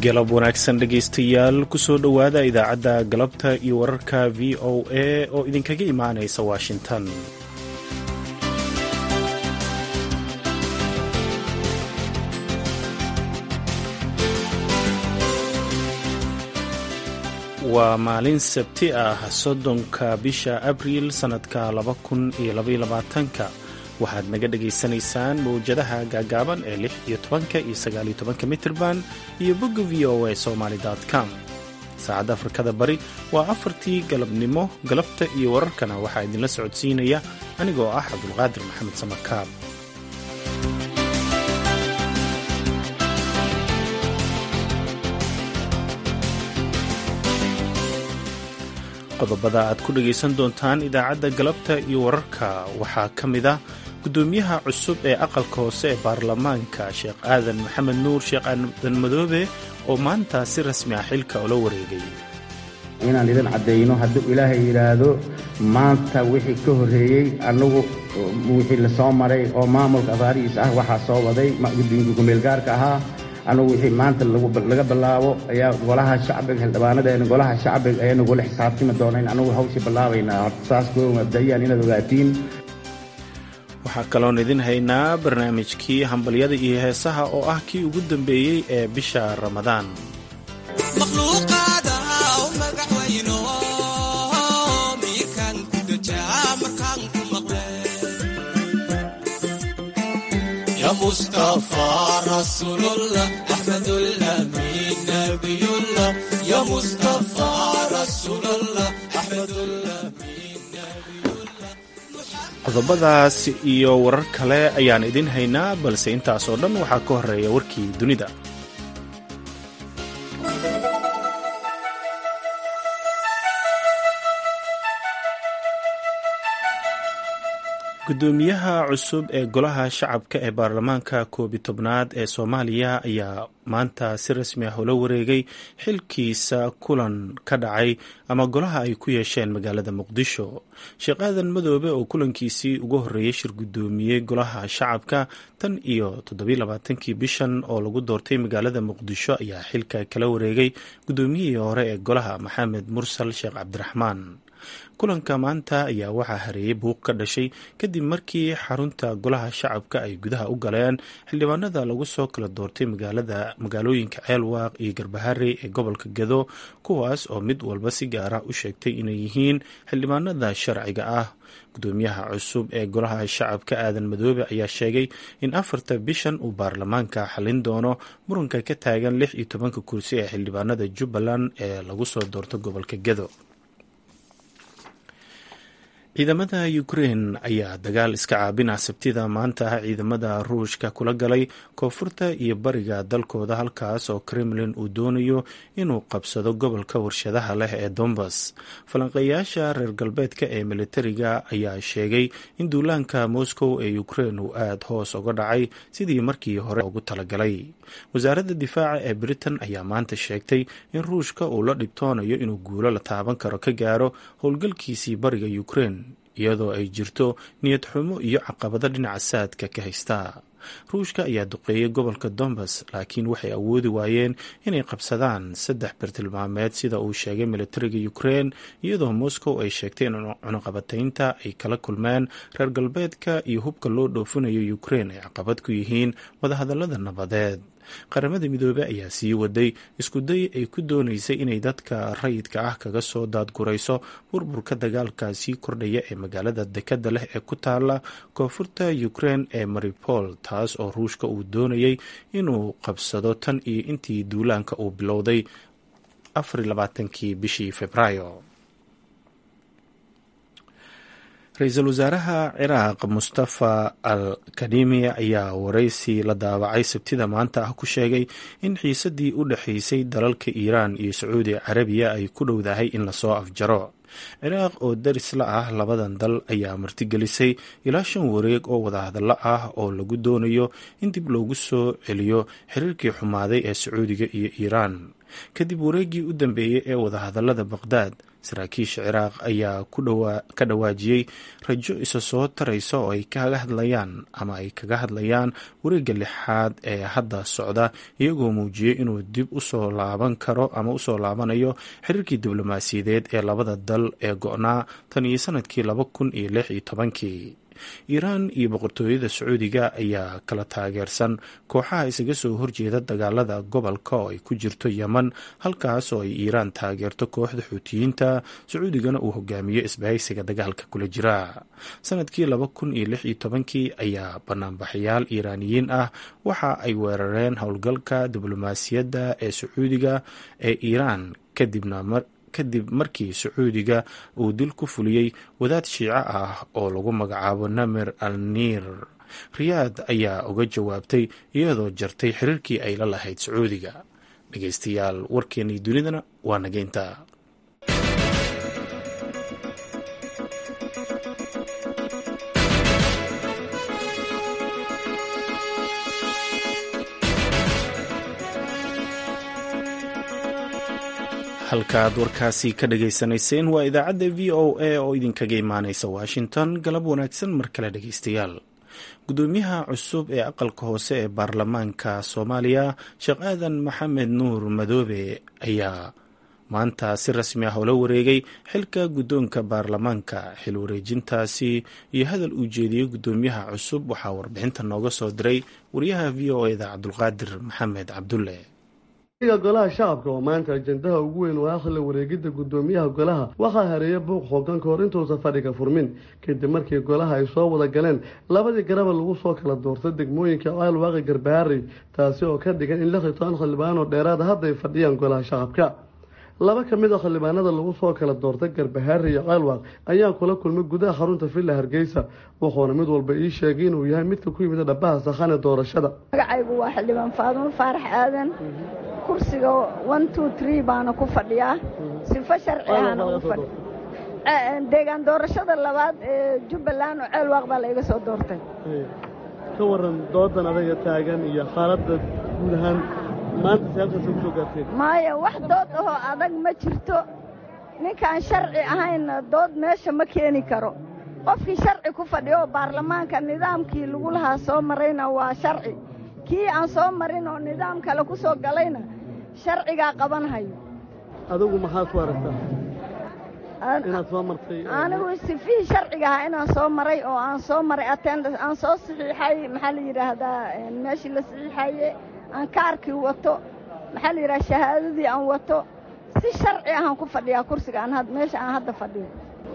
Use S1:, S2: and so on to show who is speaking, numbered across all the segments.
S1: galab wanaagsan dhegaystayaal kusoo dhowaada idaacadda galabta iyo wararka v o a oo idinkaga imaanaysa washington waa maalin sabti ah soddonka bisha abriil sannadka laba kun iyo labayolabaatanka waxaad naga dhagaysanaysaan mawjadaha gaagaaban ee lix iyo tobanka iyo sagaaliyo tobanka mitirban iyo bogga v o a somaly com saacadda afrikada bari waa afartii galabnimo galabta iyo wararkana waxaa idinla socodsiinaya anigoo ah cabdulqaadir maxamed samakaab qodobada aad ku dhagaysan doontaan idaacadda galabta iyo wararka waxaa ka mid ah guddoomiyaha cusub ee aqalka hoose ee baarlamaanka sheekh aadan maxamed nuur sheekh aadan madoobe oo maanta si rasmi ah xilka ula wareegay
S2: inaan idin caddayno hadduu ilaahay yidhaahdo maanta wixii ka horreeyey annagu wixii la soo maray oo maamulka afaarihiis ah waxaa soo waday guddoonka kumeelgaarka ahaa annagu wixii maanta laga bilaabo ayaa golaha shacbiga xildhibaanadeena golaha shacbiga ayaa nagula xisaabtami doona in annagu hawshii bilaabaynaa saas koo mabda'iyaan inaad ogaatiin
S1: waxaa kaloon idin haynaa barnaamijkii hambalyada iyo heesaha oo ah kii ugu dambeeyey ee bisha ramadaan qodobadaas iyo warar kale ayaan idin haynaa balse intaas oo dhan waxaa ka horeeya warkii dunida guddoomiyaha cusub ee golaha shacabka ee baarlamaanka koobi tobnaad ee soomaaliya ayaa maanta si rasmi ah ula wareegay xilkiisa kulan ka dhacay ama golaha ay ku yeesheen magaalada muqdisho sheekh aadan madoobe oo kulankiisii ugu horreeyey shir guddoomiyey golaha shacabka tan iyo toddobailabaatankii bishan oo lagu doortay magaalada muqdisho ayaa xilka kala wareegay guddoomiyihii hore ee golaha maxamed mursal sheekh cabdiraxmaan kulanka maanta ayaa waxaa hareeyey buuq ka dhashay kadib markii xarunta golaha shacabka ay gudaha u galeen xildhibaanada lagu soo kala doortay magaalada magaalooyinka ceelwaaq iyo garbaharey ee gobolka gado kuwaas oo mid walba si gaar ah u sheegtay inay yihiin xildhibaanada sharciga ah guddoomiyaha cusub ee golaha shacabka aadan madoobe ayaa sheegay in afarta bishan uu baarlamaanka xalin doono muranka ka taagan lix iyo tobanka kursi ee xildhibaanada jubbaland ee lagu soo doorto gobolka gado ciidamada ukrein ayaa dagaal iska caabina sabtida maanta ah ciidamada ruushka kula galay koonfurta iyo bariga dalkooda halkaas oo kremlin uu doonayo inuu qabsado gobolka warshadaha leh ee dombas falanqeeyaasha reer galbeedka ee militariga ayaa sheegay in duulaanka moscow ee ukrein uu aada hoos uga dhacay sidii markii hore ugu talagalay wasaaradda difaaca ee britain ayaa maanta sheegtay in ruushka uu la dhibtoonayo inuu guulo la taaban karo ka gaaro howlgalkiisii bariga ukrein iyadoo ay jirto niyad xumo iyo caqabado dhinaca saadka ka haysta ruushka ayaa duqeeyay gobolka dombas laakiin waxay awoodi waayeen inay qabsadaan saddex bartilmaameed sida uu sheegay militariga ukrein iyadoo moscow ay sheegtay in cunuqabataynta ay kala kulmeen reer galbeedka iyo hubka loo dhoofinayo ukrein ay caqabad ku yihiin wadahadalada nabadeed qaramada midoobey ayaa sii waday iskuday ay ku doonaysay inay dadka rayidka ah kaga soo daadgurayso burburka dagaalka sii kordhaya ee magaalada dekadda leh ee ku taala koonfurta ukrein ee maripol taas oo ruushka uu doonayay inuu qabsado tan iyo intii duulaanka uu bilowday afarlabaatankii bishii februaayo ra-iisul wasaaraha ciraaq mustafa al kadimi ayaa waraysi la daawacay sabtida maanta ah ku sheegay in xiisadii u dhexaysay dalalka iiraan iyo sacuudi carabiya ay ku dhowdahay in lasoo afjaro ciraaq oo daris la ah labadan dal ayaa martigelisay ilaa shan wareeg oo wadahadallo ah oo lagu doonayo in dib loogu soo celiyo xiriirkii xumaaday ee sacuudiga iyo iiraan kadib wareeggii u dambeeyey ee wadahadalada baqhdaad saraakiisha ciraaq ayaa ka dhawaajiyey rajo isa soo taraysa oo ay kaga hadlayaan ama ay kaga hadlayaan wareegga lixaad ee hadda socda iyagoo muujiyey inuu dib usoo laaban karo ama usoo laabanayo xiriirkii diblomaasiyadeed ee labada dal ee go-naa tan iyo sanadkii laba kun iyo lix iyo tobankii iiraan iyo boqortooyada sacuudiga ayaa kala taageersan kooxaha isaga soo horjeeda dagaalada gobolka oo ay ku jirto yeman halkaas oo ay iiraan taageerto kooxda xuutiyiinta sacuudigana uu hogaamiyo isbahaysiga dagaalka kula jira sanadkii laba kun iyo lix iyo tobankii ayaa banaanbaxayaal iiraaniyiin ah waxa ay weerareen howlgalka diblomaasiyadda ee sacuudiga ee iiraan kadibna kadib markii sacuudiga uu dil ku fuliyey wadaad shiico ah oo lagu magacaabo namer al niir riyaad ayaa uga jawaabtay iyadoo jartay xiriirkii ay la lahayd sacuudiga dhegeystayaal warkeenii dunidana waa nageynta halkaaad warkaasi ka dhagaysanayseen waa idaacadda v o a oo idinkaga imaaneysa washington galab wanaagsan mar kale dhegeystayaal gudoomiyaha cusub ee aqalka hoose ee baarlamaanka soomaaliya sheekh aadan maxamed nuur madoobe ayaa maanta si rasmi ah oola wareegay xilka guddoonka baarlamaanka xil wareejintaasi iyo hadal uu jeediyey gudoomiyaha cusub waxaa warbixinta nooga soo diray wariyaha v o eda cabdulqaadir maxamed cabdulle
S3: golaha shacabka oo maanta ajendaha ugu weyn waa akhla wareegidda guddoomiyaha golaha waxaa hareeya buuq xoogan ka hor intuusan fadhiga furmin kadib markii golaha ay soo wada galeen labadii garaba lagu soo kala doortay degmooyinka caalwaaqi garbaharey taasi oo ka dhigan in lix iyo toban xildhibaan oo dheeraada hadda ay fadhiyaan golaha shacabka laba ka mid a xildhibaanada lagu soo kala doortay garbahaari iyo caalwaaq ayaa kula kulmay gudaha xarunta villa hargeysa wuxuuna mid walba ii sheegay inuu yahay midka ku yimid dhabaha sakhane doorashada
S4: magacaygu waa xildhibaan faadumo faarax aadan kursiga one two tree baana ku fadhiyaa sifo sharci ahana ugu fadhiya deegaan doorashada labaad ee jubbaland oo ceelwaaq baa la iga soo doortay
S3: ka waran doodan adaga taagan iyo xaaladda guud ahaan maanta siyaabtaasa kusoo gaarteen
S4: maya wax dood ahoo adag ma jirto ninkaan sharci ahayna dood meesha ma keeni karo qofkii sharci ku fadhiyo oo baarlamaanka nidaamkii lagu lahaa soo marayna waa sharci kii aan soo marin oo nidaam kale ku soo galayna sharcigaa qabanhayo
S3: adigu maxaad ku aragtaa inaad soo martay
S4: anigu sifihii sharciga ahaa inaan soo maray oo aan soo maray attendance aan soo saxiixay maxaa la yidhaahdaa meeshii la saxiixaye aan kaarkii wato maxaa la yidhaha shahaadadii aan wato si sharci ahaan ku fadhiyaa kursiga aan meesha aan hadda fadhiyo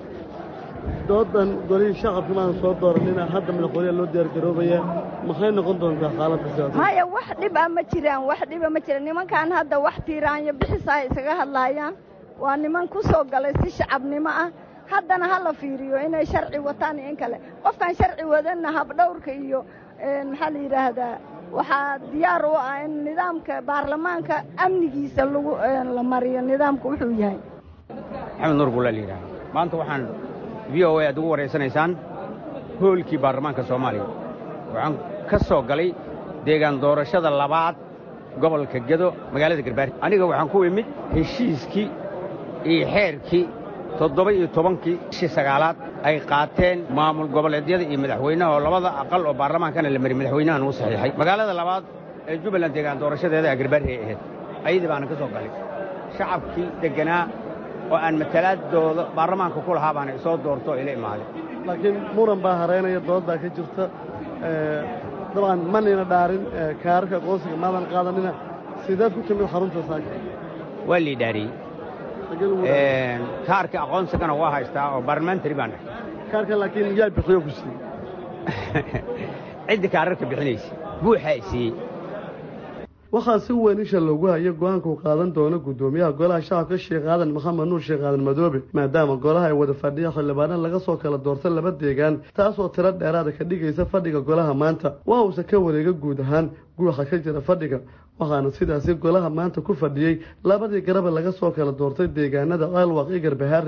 S3: doodan golihii shacabka maan soo dooranina hadda madaxweyneha loo diyaargaroobaya maxay noqon doontaa xaaladda siyaasada
S4: maya wax dhiba ma jiraan wax dhiba ma jiraan nimankan hadda wax tiiraanyo bixisaa isaga hadlaayaan waa niman ku soo galay si shacabnimo ah haddana ha la fiiriyo inay sharci wataan iyo in kale qofkaan sharci wadanna habdhowrka iyo maxaa la yidhaahdaa waxaa diyaar u ah in nidaamka baarlamaanka amnigiisa lagu la mariyo nidaamku wuxuu yahay
S5: maxamed nuur bulla la yidhaha maanta waxaan v o a aad ugu waraysanaysaan hoolkii baarlamaanka soomaaliya waxaan ka soo galay deegaan doorashada labaad gobolka gedo magaalada garbaari aniga waxaan ku imid heshiiskii iyo xeerkii toddoba iyo tobankii bishii sagaalaad ay qaateen maamul goboleedyada iyo madaxweynaha oo labada aqal oo baarlamaankana la mariy madaxweynahan uu saxiixay magaalada labaad ee jubbaland deegaan doorashadeeda garbaari ay ahayd ayadii baana ka soo galay shacabkii degganaa oo aan matalaadooda baarlamaanka ku lahaa baana isoo doorto oo ila imaaday
S3: laakiin muran baa hareynaya dooddaa ka jirta dabcan manayna dhaarin kaararka aqoonsiga maadan qaadanina sideed ku timid xarunta saaka
S5: waa lii dhaariyey kaarka aqoonsigana waa haystaa oo barlamentary baan ahay
S3: kaarka laakiin yaa bixiyo ku siiyey
S5: ciddii kaararka bixinaysa buuxaa i siiyey
S3: waxaa si weyn isha loogu hayay go-aanka uu qaadan doono guddoomiyaha golaha shacabka sheekh aadan maxamed nuur sheekh aadan madoobe maadaama golaha ay wada fadhiya xildhibaana laga soo kala doortay laba deegaan taasoo tiro dheeraada ka dhigaysa fadhiga golaha maanta waa uusa ka wareega guud ahaan guuxa ka jira fadhiga waxaana sidaasi golaha maanta ku fadhiyey labadii garaba laga soo kala doortay deegaanada caalwaq iyo garbaharey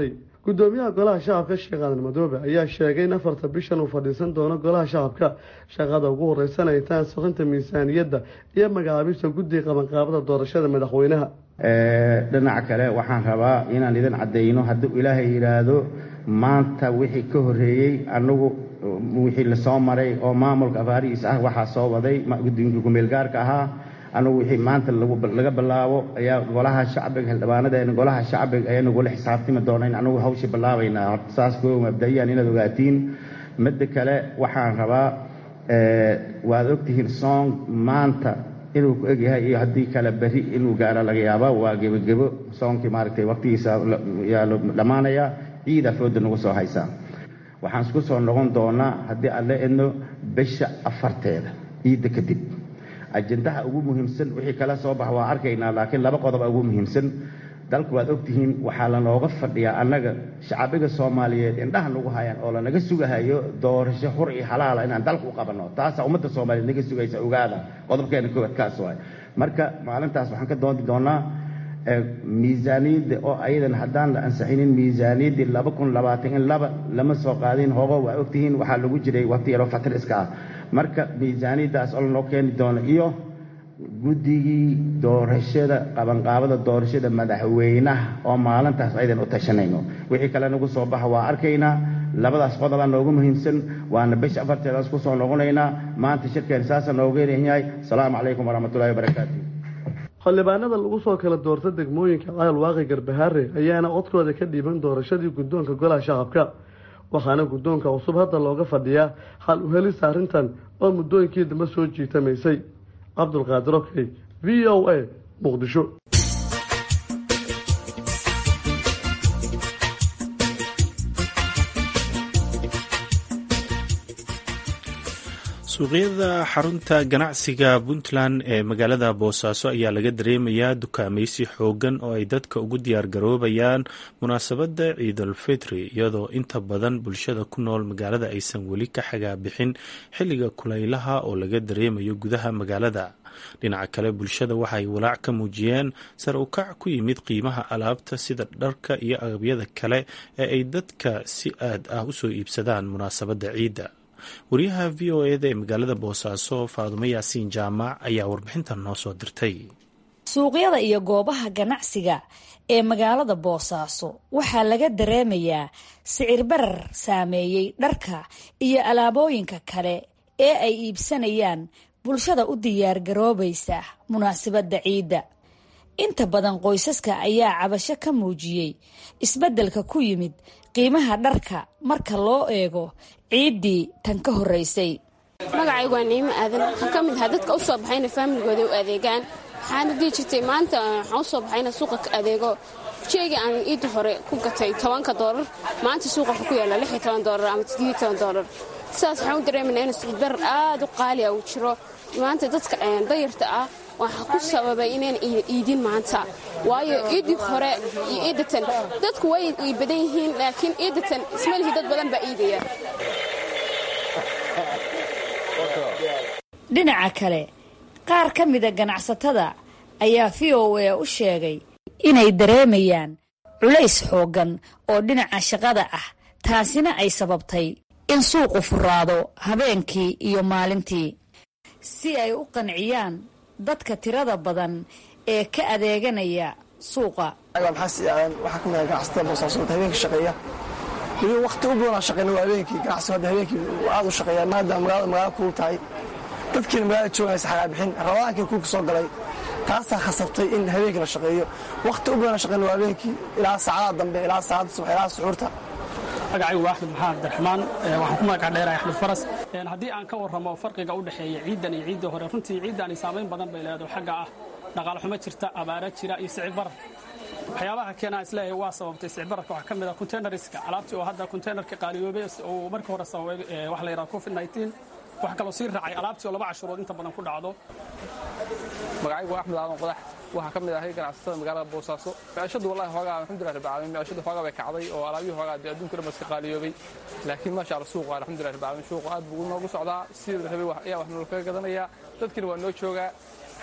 S3: gudoomiyaha golaha shacabka sheekh aadan madoobe ayaa sheegay in afarta bishan uu fadhiisan doono golaha shacabka shaqada ugu horeysan ay tahay ansixinta miisaaniyadda iyo magacaabista guddiga qabanqaabada doorashada madaxweynaha
S2: dhinaca kale waxaan rabaa inaan idin caddayno hadduu ilaahay yidhaahdo maanta wixii ka horreeyey annagu wixii lasoo maray oo maamulka afaarihiis ah waxaa soo waday guddiinka kumeelgaarka ahaa anugu wixii maanta laga bilaabo ayaa golaha shacbiga xildhibaanadeena golaha shacbiga ayaa nagula xisaabtami doona in anugu hawshii bilaabaynaa horta saas koo mabda'iyaan inaad ogaatiin midda kale waxaan rabaa waad ogtihiin song maanta inuu ku egyahay iyo haddii kale berri inuu gaaro laga yaaba waa gebogebo soonkii maaragtay waqtigiisa yaa dhammaanaya ciida fooda nagu soo haysaa waxaan isku soo noqon doonaa haddii aan la edno bisha afarteeda ciidda kadib ajendaha ugu muhiimsan wixii kala soo bax waa arkaynaa laakiin laba qodoba ugu muhiimsan dalku waad ogtihiin waxaa lanooga fadhiyaa annaga shacabiga soomaaliyeed indhaha nagu hayaan oo lanaga sugahayo doorasho xur iyo xalaala inaan dalka u qabanno taasaa ummadda soomaaliyeed naga sugaysa ogaada qodobkeena koowaad kaas waay marka maalintaas waxaan ka doonti doonaa miisaaniyadda oo ayadan haddaan la ansixinin miisaaniyaddii laba kun labaatan in laba lama soo qaadin hogo waa ogtihiin waxaa lagu jiray waqti yaroo fatir iska ah marka miisaaniyaddaas oo lanoo keeni doono iyo guddigii doorashada qabanqaabada doorashada madaxweynaha oo maalintaas aydan u tashanayno wixii kale nagu soo baxa waa arkaynaa labadaas qodobaa noogu muhiimsan waana bisha afarteedaas ku soo noqonaynaa maanta shirkeen saasa nooga yahay asalaamu calaykum waraxmatullahi wabarakaatu
S3: xildhibaanada lagu soo kala doorta degmooyinka cayal waaqi garbahaare ayaana codkooda ka dhiiban doorashadii guddoonka golaha shacabka waxaana guddoonka cusub hadda looga fadhiyaa xal u helista arrintan oo muddooyinkii dambe soo jiitamaysay cabdulqaadir okey v o a muqdisho
S1: suuqyada xarunta ganacsiga puntland ee magaalada boosaaso ayaa laga dareemayaa dukaamaysi xoogan oo ay dadka ugu diyaargaroobayaan munaasabadda ciidulfitri iyadoo inta badan bulshada ku nool magaalada aysan weli ka xagaabixin xilliga kulaylaha oo laga dareemayo gudaha magaalada dhinaca kale bulshada waxaay walaac ka muujiyeen sar u kac ku yimid qiimaha alaabta sida dharka iyo agabyada kale ee ay dadka si aad ah usoo iibsadaan munaasabadda ciidda wariyaha v o eda ee magaalada boosaaso faadumo yaasiin jaamac ayaa warbixintan noo soo dirtay
S6: suuqyada iyo goobaha ganacsiga ee magaalada boosaaso waxaa laga dareemayaa sicir barar saameeyey dharka iyo alaabooyinka kale ee ay iibsanayaan bulshada u diyaargaroobaysa munaasabadda ciidda inta badan qoysaska ayaa cabasho ka muujiyey isbeddelka ku yimid qiimaha dharka marka loo eego ciiddii tan ka horreysay
S7: magacaygu waa niimo aadan waxaan ka mid ahaa dadka u soo baxayna faamiligooda u adeegaan waxaana dii jirtay maanta waxaan u soo baxayna suuqa ka adeego jeega aan iidda hore ku gatay tobanka doolar maanta suuqa wuxuu ku yaalla lix iyo toban doolar ama toddobiyo toban doolar sidaas waxaan u dareemayna in sicbarar aad u qaali ah uu jiro maanta dadka dayarta ah waxaa ku sababay inayna iidin maanta waayo iiddii hore iyo iiddatan dadku way badan yihiin laakiin iiddatan ismalihii dad badan baa iidaya
S6: dhinaca kale qaar ka mida ganacsatada ayaa v o a u sheegay inay dareemayaan culays xooggan oo dhinaca shaqada ah taasina ay sababtay in suuqu furaado habeenkii iyo maalintii si ay u qanciyaan dadka tirada badan ee ka adeeganaya suuqa
S8: waxaa ka mid ganacsatada boosaasood habeenkii shaqeeya weli waqti u badanaa shaqeyna waa habeenkii ganacsigu hadda habeenkii aad u shaqeeya maadaama magaalada magaala kulul tahay dadkiina magaalada joogaysa xagaabixin rabadaankii kulka soo galay taasaa khasabtay in habeenkii la shaqeeyo waqti u badanaa shaqeyna waa habeenkii ilaa saacadaha dambe ilaa saacadda subax ilaa suxuurta
S9: magacaygu waa axmed maxamed abdiraxmaan waxaan ku magaca dheerahay axmed faras haddii aan ka warramo farqiga u dhexeeya ciiddan iyo ciiddii hore runtii ciiddaani saamayn badan bay leedahay xagga ah dhaqaale xumo jirta abaara jira iyo sicir barar waxyaabaha keenaa isleeyahay waa sababtay sicir bararka waxaa ka mid ah containerska alaabtii oo hadda containerka qaaliyoobay oo markii hore sababay waxa la yidhaha covid 19 waxaa kaloo sii raacay alaabtii oo laba cashurood inta badan ku dhacdo
S10: magacaygu waa axmed aadan qodax waxaa ka mid ahay ganacsatada magaalada boosaaso maciishadu wallahi hoogaa alxamdulilah rabbil caalamiin maciishadu hoogaa bay kacday oo alaabihii hoogaa dee adduunka dhan iska qaaliyoobay laakiin maasha allah suuqa alxamdulilah rabbil caalamiin suuqa aad buu noogu socdaa sidii la rabay ayaa wax nolol kaga gadanayaa dadkiina waa noo joogaa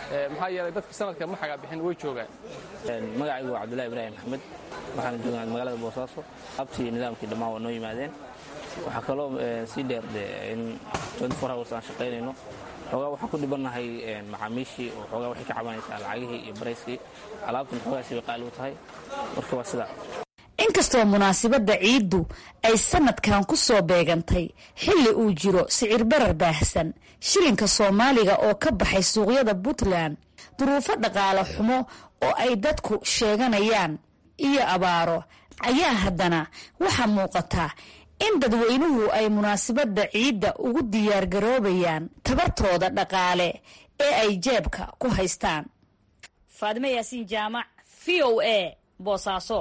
S10: maxaa yeelay dadka sanadka ma xagaa bixin way joogaan
S11: magacaygu waa cabdullahi ibraahim maxamed waxaan joognaa magaalada boosaaso abtii nidaamkii dhammaan waa noo yimaadeen waxaa kaloo sii dheer de in hours aan shaqaynayno xoogaa waxaan ku dhibannahay macaamiishii oo xoogaa waxay ka cabanaysaa lacagihii iyo barayskii alaabtan xoogaasi bay qaali u tahay marka waa sidaa
S6: inkastoo munaasabadda ciiddu ay sanadkan ku soo beegantay xilli uu jiro sicir barar baahsan shilinka soomaaliga oo ka baxay suuqyada puntland duruufo dhaqaale xumo oo ay dadku sheeganayaan iyo abaaro ayaa haddana waxaa muuqata in dadweynuhu ay munaasabadda ciidda ugu diyaargaroobayaan tabartooda dhaqaale ee ay jeebka ku haystaan faadime yaasiin jaamac v o a boosaaso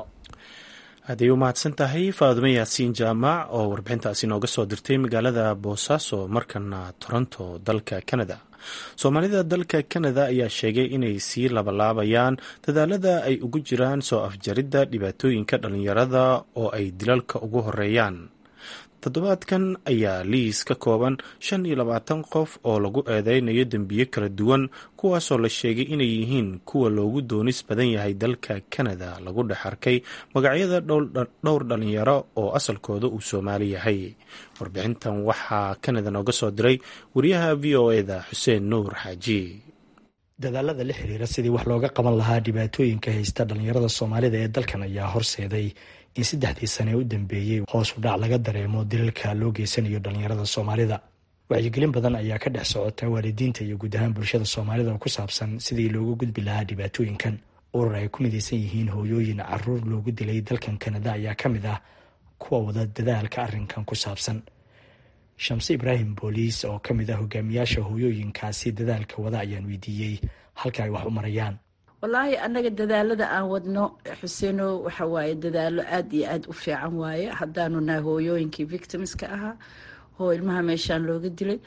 S1: hadday u mahadsan tahay faadumo yaasiin jaamac oo warbixintaasi nooga soo dirtay magaalada boosaaso markana toronto dalka canada soomaalida dalka canada ayaa sheegay inay sii labalaabayaan dadaalada ay ugu jiraan soo afjaridda dhibaatooyinka dhalinyarada oo ay dilalka ugu horeeyaan toddobaadkan ayaa liis ka kooban shan iyo labaatan qof oo lagu eedeynayo dembiyo kala duwan kuwaasoo la sheegay inay yihiin kuwa loogu doonis badan yahay dalka canada lagu dhex arkay magacyada dhowr dhalinyaro oo asalkooda uu soomaali yahay warbixintan waxaa canada nooga soo diray wariyaha v o eda xuseen nuur xaaji
S12: dadaalada la xiriira sidii wax looga qaban lahaa dhibaatooyinka haysta dhalinyarada soomaalida ee dalkan ayaa horseeday in saddexdii sane u dambeeyey hoos u dhac laga dareemo dilalka loo geysanayo dhalinyarada soomaalida wacyigelin badan ayaa ka dhex socota waalidiinta iyo guud ahaan bulshada soomaalida oo ku saabsan sidii loogu gudbi lahaa dhibaatooyinkan urur ay ku midaysan yihiin hooyooyin caruur loogu dilay dalkan kanada ayaa ka mid ah kuwa wada dadaalka arrinkan ku saabsan shamse ibraahim booliis oo ka mid ah hogaamiyaasha hooyooyinkaasi dadaalka wada ayaan weydiiyey halka ay wax u marayaan
S13: wallaahi annaga dadaalada aan wadno xuseeno waxa waaye dadaalo aad iyo aad u fiican waaye haddaanu nahay hooyooyinkii victimska ahaa oo ilmaha meeshaan looga dilay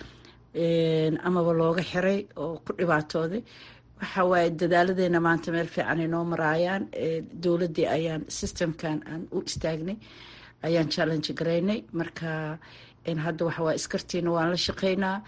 S13: amaba looga xiray oo ku dhibaatooday waxa waaye dadaaladeena maanta meel fiican ay noo maraayaan dowladdii ayaan systemkan aan u istaagnay ayaan challenge garaynay marka hadda waxa waaye iskartiina waan la shaqeynaa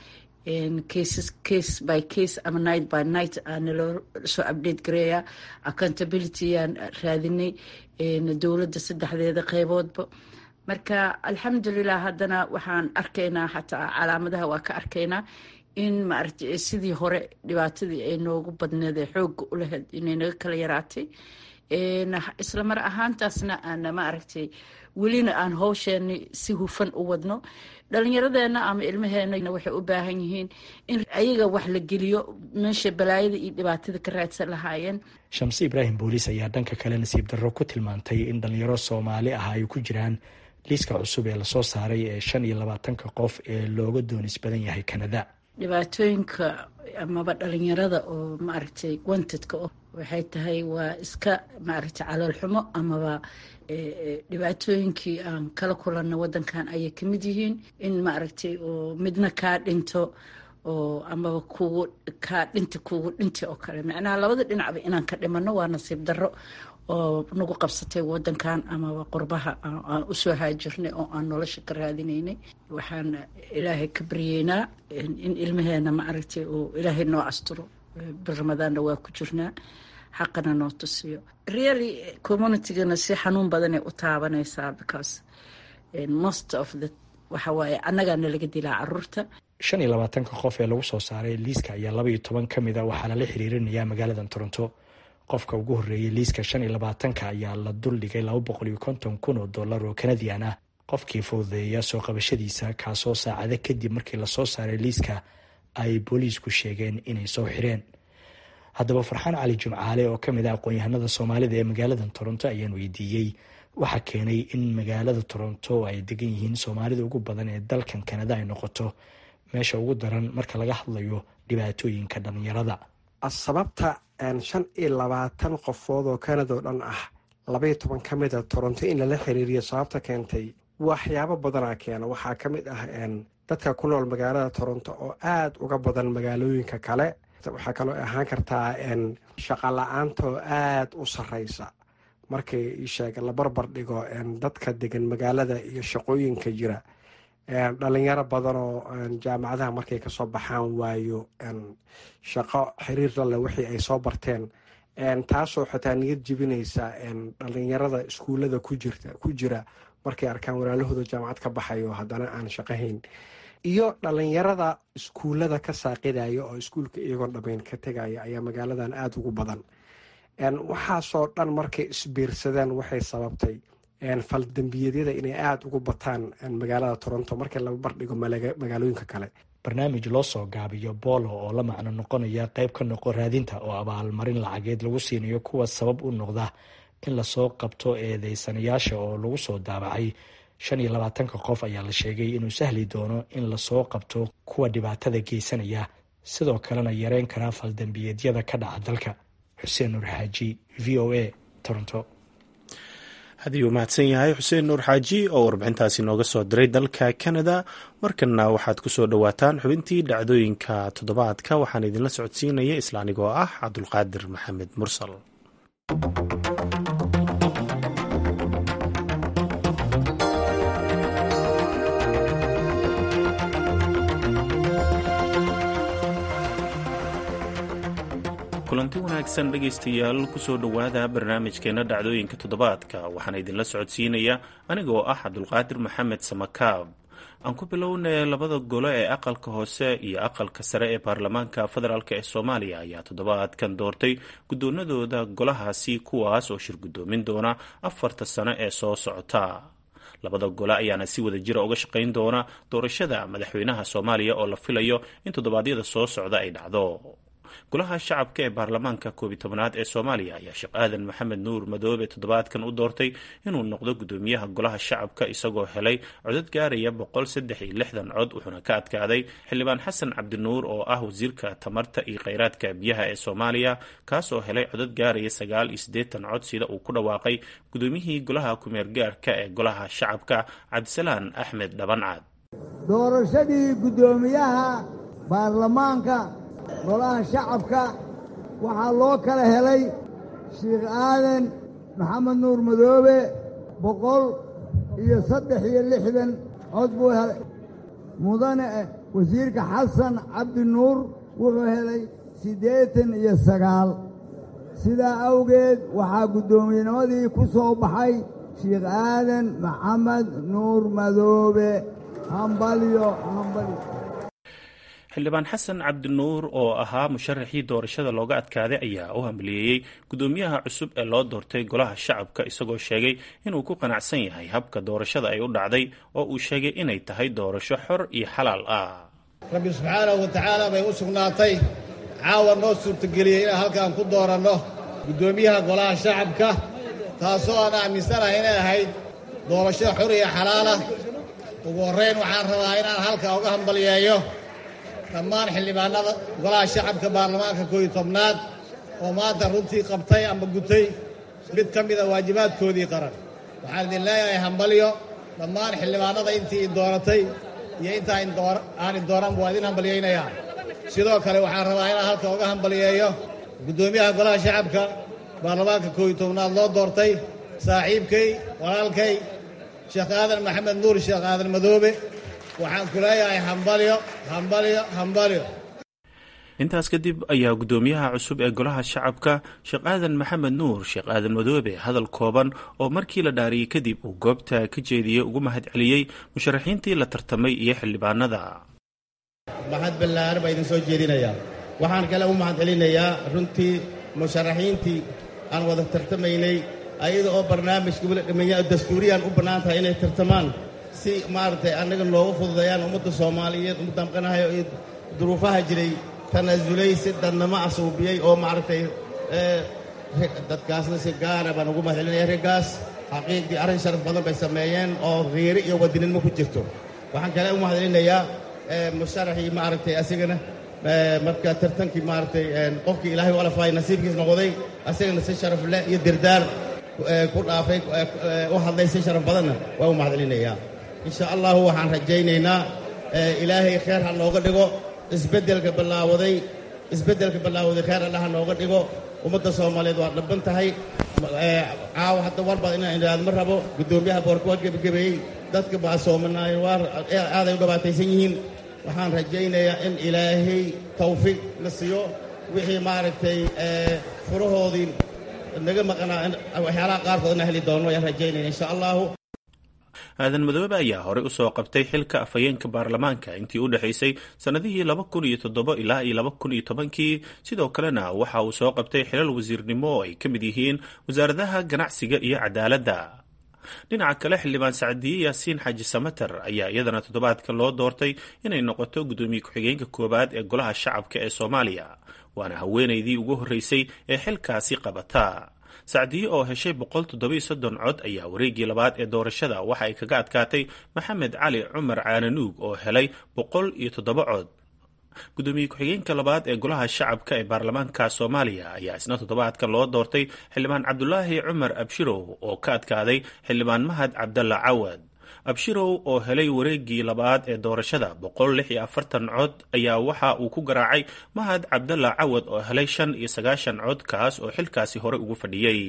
S13: cases case by case ama night by night aana loo soo update gareeyaa accountability aan raadinay dowladda saddexdeeda qeyboodba marka alxamdulilah haddana waxaan arkaynaa xataa calaamadaha waa ka arkaynaa in maaragta sidii hore dhibaatadii ay noogu badneed ee xooga u lahayd inay naga kala yaraatay isla mar ahaantaasna aana maaragtay welina aan howsheeni si hufan u wadno dhalinyaradeenna ama ilmaheena waxay u baahan yihiin in ayaga wax la geliyo meesha balaayada iyo dhibaatada ka raadsan lahaayeen
S12: shamse ibraahim booliis ayaa dhanka kale nasiib darro ku tilmaantay in dhalinyaro soomaali ah ay ku jiraan liiska cusub ee lasoo saaray ee shan iyo labaatanka qof ee looga doonis badan yahay kanada
S13: dhibaatooyinka amaba dhalinyarada oo maaragtay wantedka o waxay tahay waa iska maaragtay caloolxumo amaba dhibaatooyinkii aan kala kulanna wadankan ayay kamid yihiin in maaragtay oo midna kaa dhinto oo amaba kugu kaa dhinta kugu dhinta oo kale macnaha labada dhinacba inaan ka dhimano waa nasiib darro oo nagu qabsatay wadankan amaba qurbaha aan usoo haajirnay oo aan nolosha ka raadinaynay waxaan ilaahay ka baryeynaa in ilmaheena maaragtay oo ilaahay noo asturo bil ramadaanna waa ku jirnaa xaqana noo tusiyo really communitygana si xanuun badanay u taabanaysaa because most of the waxa waaye annagaana laga dilaa caruurta
S12: shan iyo labaatanka qof ee lagu soo saaray liiska ayaa laba iyo toban ka mid a waxaa lala xiriirinayaa magaalada toronto qofka ugu horreeyay liiska shan iyo labaatanka ayaa la duldhigay laba boqol iyo konton kun oo dollar oo kanadian ah qofkii fududeeya soo qabashadiisa kaasoo saacado kadib markii lasoo saaray liiska ay booliisku sheegeen inay soo xireen haddaba farxaan cali jimcaale oo ka mid ah aqoon-yahanada soomaalida ee magaalada toronto ayaan weydiiyey waxaa keenay in magaalada toronto ay degan yihiin soomaalida ugu badan ee dalkan kanada ay noqoto meesha ugu daran marka laga hadlayo dhibaatooyinka dhalinyarada
S14: sababta shan iyo labaatan qofood oo kanada oo dhan ah labaiyo toban ka mid a toronto in lala xiriiriyo sababta keentay waxyaabo badanaa keena waxaa ka mid ah dadka ku nool magaalada toronto oo aada uga badan magaalooyinka kale waxaa kaloo ahaan kartaa shaqa la-aanta oo aada u sareysa markay sheega la barbar dhigo dadka degan magaalada iyo shaqooyinka jira dhalinyaro badan oo jaamacadaha markay kasoo baxaan waayo shaqo xiriir lale wixii ay soo barteen taasoo xitaa niyad jibinaysa dhalinyarada iskuullada ku jira markay arkaan walaalahooda jaamacad ka baxayo haddana aan shaqahayn iyo dhalinyarada iskuullada ka saaqidaya oo iskuulka iyagoon dhammayn ka tegaya ayaa magaaladan aada ugu badan waxaasoo dhan markay isbiirsadeen waxay sababtay faldambiyeedyada inay aada ugu bataan magaalada toronto markii laba bardhigo magaalooyinka kale
S12: barnaamij loo soo gaabiyo boolo oo la macno noqonaya qayb ka noqo raadinta oo abaalmarin lacageed lagu siinayo kuwa sabab u noqda in lasoo qabto eedeysanayaasha oo lagu soo daabacay shan iyo labaatanka qof ayaa la sheegay inuu sahli doono in lasoo qabto kuwa dhibaatada geysanaya sidoo kalena yareyn karaa faldambiyeedyada ka dhaca dalka xuseen nuur xaaji v o a toronto
S1: haddii uu mahadsan yahay xuseen nuur xaaji oo warbixintaasi nooga soo diray dalka canada markanna waxaad ku soo dhowaataan xubintii dhacdooyinka toddobaadka waxaan idinla socodsiinaya isla anigoo ah cabdulqaadir maxamed mursal kulanti wanaagsan dhegaystayaal kusoo dhowaada barnaamijkeena dhacdooyinka toddobaadka waxaana idinla socodsiinaya anigoo ah cabdulqaadir maxamed samakaab aan ku bilownay labada golo ee aqalka hoose iyo aqalka sare ee baarlamaanka federaalk ee soomaaliya ayaa toddobaadkan doortay guddoonadooda golahaasi kuwaas oo shir guddoomin doona afarta sano ee soo socota labada gole ayaana si wada jira uga shaqayn doona doorashada madaxweynaha soomaaliya oo la filayo in toddobaadyada soo socda ay dhacdo golaha shacabka ee baarlamaanka koobiy tobnaad ee soomaaliya ayaa sheekh aadan maxamed nuur madoobe toddobaadkan u doortay inuu noqdo guddoomiyaha golaha shacabka isagoo helay codad gaaraya boqol saddex iyo lixdan cod wuxuuna ka adkaaday xildhibaan xasan cabdinuur oo ah wasiirka tamarta iyo kheyraadka biyaha ee soomaaliya kaasoo helay codad gaaraya sagaal iyo siddeetan cod sida uu ku dhawaaqay guddoomiyihii golaha kumeergaarka ee golaha shacabka cabdisalaan axmed dhabancad
S15: doorashadii guddoomiyaha baarlamaanka golaha shacabka waxaa loo kala helay sheikh aadan maxamed nuur madoobe boqol iyo saddex iyo lixdan cod buu helay mudane wasiirka xasan cabdi nuur wuxuu helay siddeetan iyo sagaal sidaa awgeed waxaa guddoomiyennimadii ku soo baxay sheikh aadan maxamed nuur madoobe hambalyo hambalyo
S1: xildhibaan xasan cabdinuur oo ahaa musharaxii doorashada looga adkaaday ayaa u hambaliyeeyey guddoomiyaha cusub ee loo doortay golaha shacabka isagoo sheegay inuu ku qanacsan yahay habka doorashada ay u dhacday oo uu sheegay inay tahay doorasho xor iyo xalaal ah
S16: rabbi subxaanahu wa tacaala bay u sugnaatay caawa noo suurtageliyey inaan halkaan ku dooranno guddoomiyaha golaha shacabka taasoo aan aaminsanahay inay ahayd doorasho xor iyo xalaalah ugu horrayn waxaan rabaa inaan halkaa uga hambaliyeeyo dhammaan xildhibaanada golaha shacabka baarlamaanka kooiyo tobnaad oo maanta runtii qabtay ama gutay mid ka mida waajibaadkoodii qaran waxaan idin leeyahay hambalyo dhammaan xildhibaanada intii i dooratay iyo intaa aan i dooran waa idin hambalyaynayaa sidoo kale waxaan rabaa inaan halka uga hambaliyeeyo guddoomiyaha golaha shacabka baarlamaanka kooiyo tobnaad loo doortay saaxiibkay walaalkay sheekh aadan maxamed nuur sheekh aadan madoobe waxaan ku leeyahay hambalyo hambalyo hambalyo
S1: intaas kadib ayaa guddoomiyaha cusub ee golaha shacabka sheekh aadan maxamed nuur sheekh aadan madoobe hadal kooban oo markii la dhaariyey kadib uu goobta ka jeediyey ugu mahad celiyey musharaxiintii la tartamay iyo xildhibaanada
S17: mahad ballaaran baa idin soo jeedinayaa waxaan kale u mahad celinayaa runtii musharaxiintii aan wada tartamaynay ayada oo barnaamijka weli dhammeeya dastuuriyaan u bannaan tahay inay tartamaan si maaragtay annaga noogu fududeeyaan ummadda soomaaliyeed ummadda maqanahayo iyo duruufaha jiray tanaasulay si dadnamo asuubiyey oo maaragtay dadkaasna si gaara baan ugu mahadcelinaya raggaas xaqiiqdii arrin sharaf badan bay sameeyeen oo khiiri iyo wadaninimo ku jirto waxaan kale u mahadcelinayaa musharaxii maaragtay asigana marka tartankii maaragtay qofkii ilaahay u alafaayay nasiibkiis noqday asigana si sharaf leh iyo dirdaar ku dhaafay u hadlay si sharaf badanna waa u mahadcelinayaa insha allahu waxaan rajaynaynaa ilaahay kheer ha nooga dhigo isbeddelka ballaawaday isbeddelka ballaawaday kheer allah ha nooga dhigo ummadda soomaaliyeed waa dhabban tahay caawa hadda war baad inaan idhaahdo ma rabo guddoomiyaha boorka waa gebagabeeyey dadka baasoomanaayo waa aaday u dhibaataysan yihiin waxaan rajaynayaa in ilaahay tawfiiq na siiyo wixii maaragtay furahoodii naga maqnaa waxyaalaha qaarkoodna heli doono ayaan rajaynaya insha allahu
S1: aadan madoobe ayaa horey u soo qabtay xilka afhayeenka baarlamaanka intii u dhexaysay sannadihii laba kun iyo toddobo ilaa iyo laba kun iyo tobankii sidoo kalena waxa uu soo qabtay xilal wasiirnimo oo ay ka mid yihiin wasaaradaha ganacsiga iyo cadaaladda dhinaca kale xildhibaan sacdiye yaasiin xaaji samater ayaa iyadana toddobaadka loo doortay inay noqoto guddoomiye ku-xigeenka koowaad ee golaha shacabka ee soomaaliya waana haweenaydii ugu horreysay ee xilkaasi qabata sacdiye oo heshay boqol toddobiyo soddon cod ayaa wareeggii labaad ee doorashada waxa ay kaga adkaatay maxamed cali cumar caananuug oo helay boqol iyo toddoba cod guddoomiye ku-xigeenka labaad ee golaha shacabka ee baarlamaanka soomaaliya ayaa isna toddobaadka loo doortay xildhibaan cabdulaahi cumar abshirow oo ka adkaaday xildhibaan mahad cabdalla cawad abshirow oo helay wareeggii labaad ee doorashada boqol lix iyo afartan cod ayaa waxa uu ku garaacay mahad cabdalla cawad oo helay shan iyo sagaashan cod kaas oo xilkaasi hore ugu fadhiyey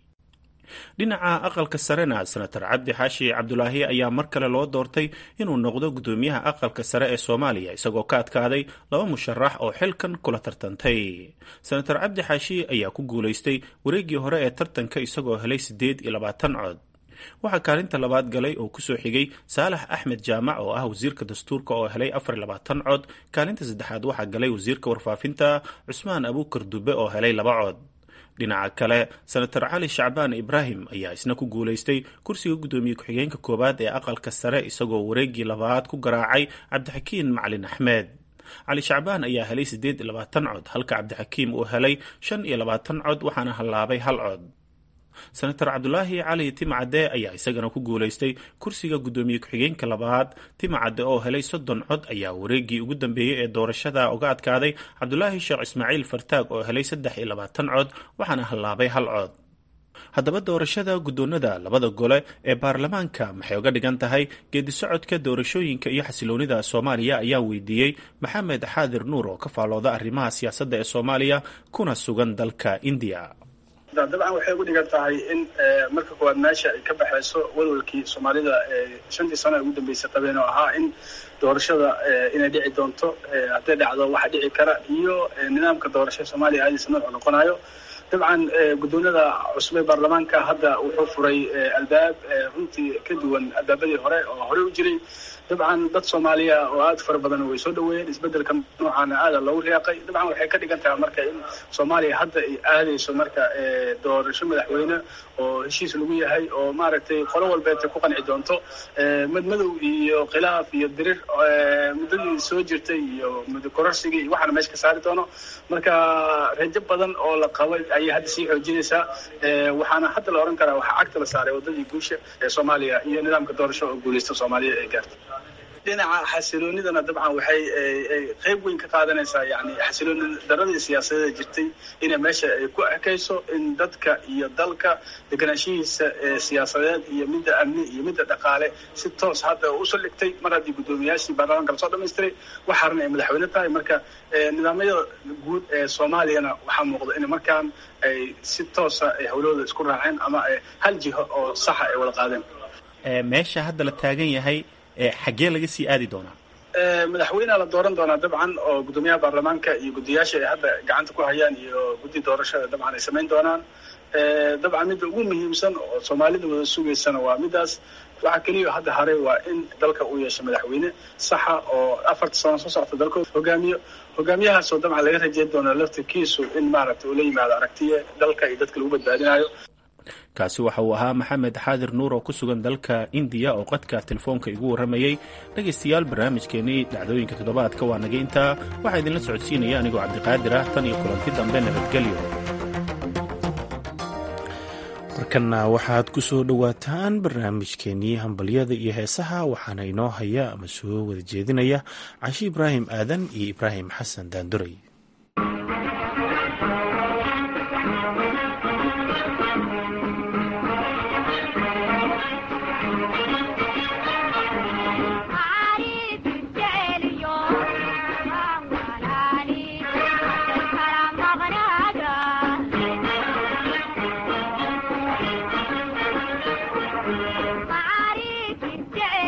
S1: dhinaca aqalka sarena senator cabdi xaashi cabdulaahi ayaa mar kale loo doortay inuu noqdo guddoomiyaha aqalka sare ee soomaaliya isagoo ka adkaaday laba musharax oo xilkan kula tartantay senator cabdi xaashi ayaa ku guulaystay wareeggii hore ee tartanka isagoo helay siddeed iyo labaatan cod waxaa kaalinta labaad galay oo kusoo xigay saalax axmed jaamac oo ah wasiirka dastuurka oo helay afar iyo labaatan cod kaalinta saddexaad waxaa galay wasiirka warfaafinta cusmaan abuukar dube oo helay laba cod dhinaca kale senator cali shacbaan ibraahim ayaa isna ku guulaystay kursiga guddoomiye ku-xigeenka koowaad ee aqalka sare isagoo wareeggii labaad ku garaacay cabdixakiin macalin axmed cali shacbaan ayaa helay siddeed iyo labaatan cod halka cabdixakiim uu helay shan iyo labaatan cod waxaana hallaabay hal cod senator cabdulaahi cali timcadde ayaa isagana ku guulaystay kursiga guddoomiye ku-xigeenka labaad timcadde oo helay soddon cod ayaa wareeggii ugu dambeeyey ee doorashada uga adkaaday cabdulaahi sheekh ismaaciil fartaag oo helay saddex iyo labaatan cod waxaana hallaabay hal cod haddaba doorashada guddoonada labada gole ee baarlamaanka maxay uga dhigan tahay geedisocodka doorashooyinka iyo xasiloonida soomaaliya ayaa weydiiyey maxamed xaadir nuur oo ka faallooda arrimaha siyaasadda ee soomaaliya kuna sugan dalka indiya
S18: dabcan waxay ugu dhigan tahay in marka koowaad meesha ay ka baxayso walwalkii soomaalida shantii sano ee ugu dambeysay qabeen oo ahaa in doorashada inay dhici doonto hadday dhacdo waxa dhici kara iyo nidaamka doorashada soomaaliya aadiisa noocu noqonayo dabcan guddoonada cusub ee baarlamaanka hadda wuxuu furay albaab runtii ka duwan albaabadii hore oo horey u jiray dabcan dad soomaaliya oo aad fara badan way soo dhaweeyeen isbeddelka noocaana aada loogu riyaaqay dabcan waxay ka dhigan tahay marka in soomaaliya hadda ay aadayso marka doorasho madaxweyne oo heshiis lagu yahay oo maaragtay qolo walbeeta ku qanci doonto madmadow iyo khilaaf iyo dirir muddadii soo jirtay iyo muddo kororsigii iyo waxaana meesha ka saari doono marka rajo badan oo la qabay ayay hadda sii xoojinaysaa waxaana hadda la odhan karaa waxaa cagta la saaray waddadii guusha ee soomaaliya iyo nidaamka doorasho oo guulaysta soomaaliya ay gaartay dhinaca xasiloonidana dabcan waxay qayb weyn ka qaadanaysaa yani xasilooni daradii siyaasadeeda jirtay inay meesha ay ku ekayso in dadka iyo dalka deganaanshihiisa siyaasadeed iyo midda amni iyo midda dhaqaale si toos hadda usoo dhigtay mar haddii guddoomiyaashii baarlamaanka lasoo dhamaystiray waxaarna ay madaxweyne tahay marka nidaamyada guud ee soomaaliyana waxaa muuqda in markaan ay si toosa ay hawlahooda isku raaceen ama hal jiho oo saxa ay wada qaadeen
S1: meesha hadda la taagan yahay xaggee laga sii aadi doonaa
S18: madaxweynea la dooran doonaa dabcan oo guddoomiyaha baarlamaanka iyo guddiyaasha ay hadda gacanta ku hayaan iyo guddi doorashada dabcan ay samayn doonaan dabcan midda ugu muhiimsan oo soomaalida wada sugaysana waa middaas waxaa keliya hadda haray waa in dalka uu yeesho madaxweyne saxa oo afarta sano soo socta dalkooda hogaamiyo hogaamiyahaasoo dabcan laga rajeyn doona laftirkiisu in maaragtay uu la yimaado aragtiye dalka iyo dadka lagu badbaadinayo
S1: kaasi waxa uu ahaa maxamed xaadir nuur oo ku sugan dalka indiya oo qadka telefoonka igu warramayey dhegaystayaal barnaamijkeenii dhacdooyinka toddobaadka waa naga intaa waxaa idinla socodsiinaya anigoo cabdiqaadir ah tan iyo kulanti dambe nabadgelyo markanna waxaad ku soo dhowaataan barnaamijkeenii hambalyada iyo heesaha waxaana inoo haya ama soo wada jeedinaya cashi ibraahim aadan iyo ibraahim xasan daanduray
S19: Yeah.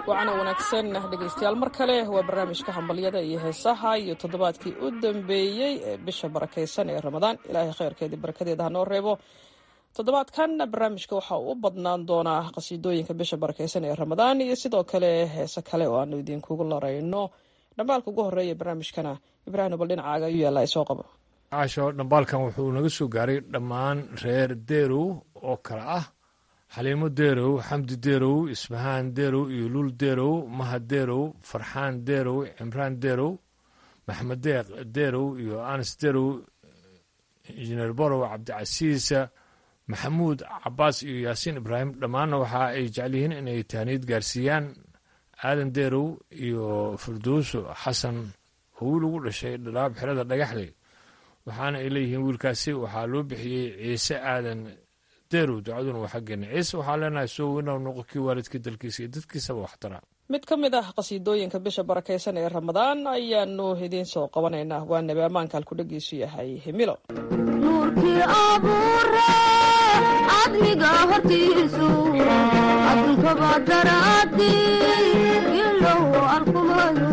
S19: wacana wanaagsan dhegaystayaal mar kale waa barnaamijka hambalyada iyo heesaha iyo toddobaadkii u dambeeyey ee bisha barakaysan ee ramadaan ilaahay khayrkeedii barakadeeda hanoo reebo toddobaadkan barnaamijka waxa uu u badnaan doonaa qasiidooyinka bisha barakaysan ee ramadaan iyo sidoo kale heese kale oo aanu idinkugu larayno dhambaalka ugu horeeya barnaamijkana ibraahim bal dhinacaaga ayuu yaallaa isoo qabo
S20: caasho dhambaalkan wuxuu naga soo gaaray dhammaan reer deerow oo kale ah xaliimo deerow xamdi deerow isbahaan deerow iyo luul deerow mahad deerow farxaan deerow cimraan deerow maxmed deeq deerow iyo anas deerow injineer borow cabdicasiisa maxamuud cabaas iyo yaasiin ibraahim dhammaanna waxa ay jecel yihiin inay taaniid gaarsiiyaan aadan deerow iyo firdowso xasan oo wiil ugu dhashay dhalaab xerada dhagaxley waxaana ay leeyihiin wiilkaasi waxaa loo bixiyey ciise aadan deerow ducaduna waa xaggeena ciise waxaa leenahay soo weynaw noqo kii waalidkii dalkiisa iyo dadkiisaba waxtara
S19: mid ka mid ah qasiidooyinka bisha barakaysan ee ramadaan ayaanu idiin soo qabanaynaa waa nebi ammaanka halkudhagiisu yahay himilo
S21: nuurkii abuure cadliga hortiisu addunkaba daraadi ilow arkumayo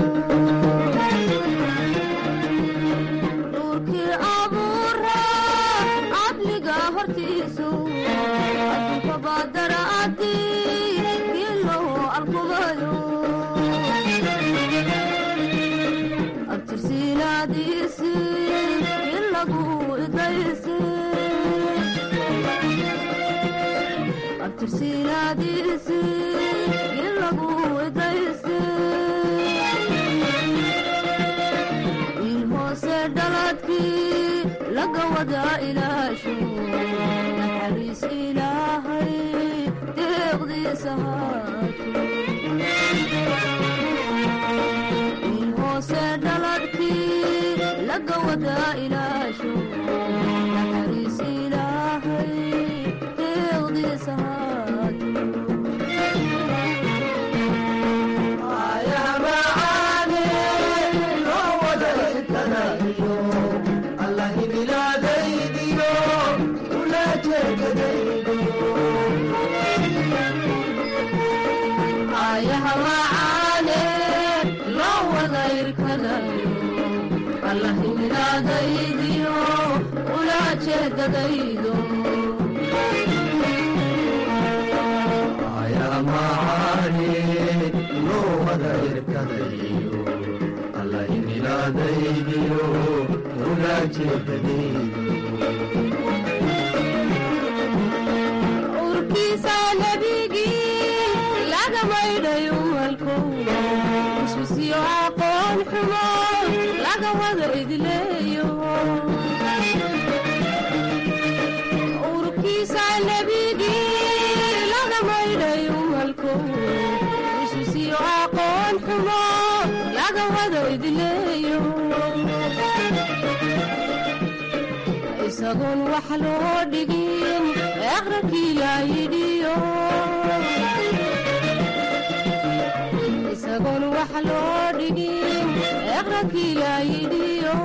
S21: nuurkii abuure cadliga hortiisu addunkaba daraadi ilow arkumayo abtirsiinaadiisi ilagu idaysi abtirsiinaadiisi ilagu idaysi wiil hoose dhaladkii laga wada ilaasho naxariis ilaahay deeqdiisa haato wiil hoose dhaladkii laga wada ilaasho naxariis ilaahay deeqdiisa ayahawacaane loo wada irkadayo allahimidadaydiyo ula jeedadaydo
S22: ayamacaane loo wada irkadayo allahimilaadaydiyo ula jeedadaydo
S21: urkiisa nebigii laga maydhayo walkow iswisiyo aqoon xumo laga wada idleeyo urkiisa nebigii laga maydhayo walkow iswisiyo aqoon xumo laga wada idleeyo isagoon wax loo dhigin eqrankii laa yidhiyo isagoon wax loo dhigin eqrankii laa yidhiyo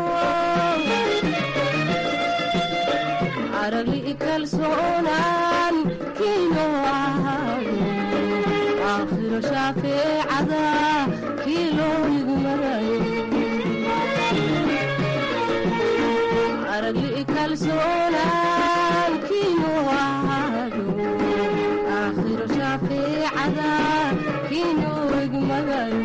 S21: aragli kalsoonaan kiino ahaado aakhiro shaafeecada kii loo igmarayo aragli kalsoonaan kiino ahaado aakhiro shaafeecada kiino igmagayo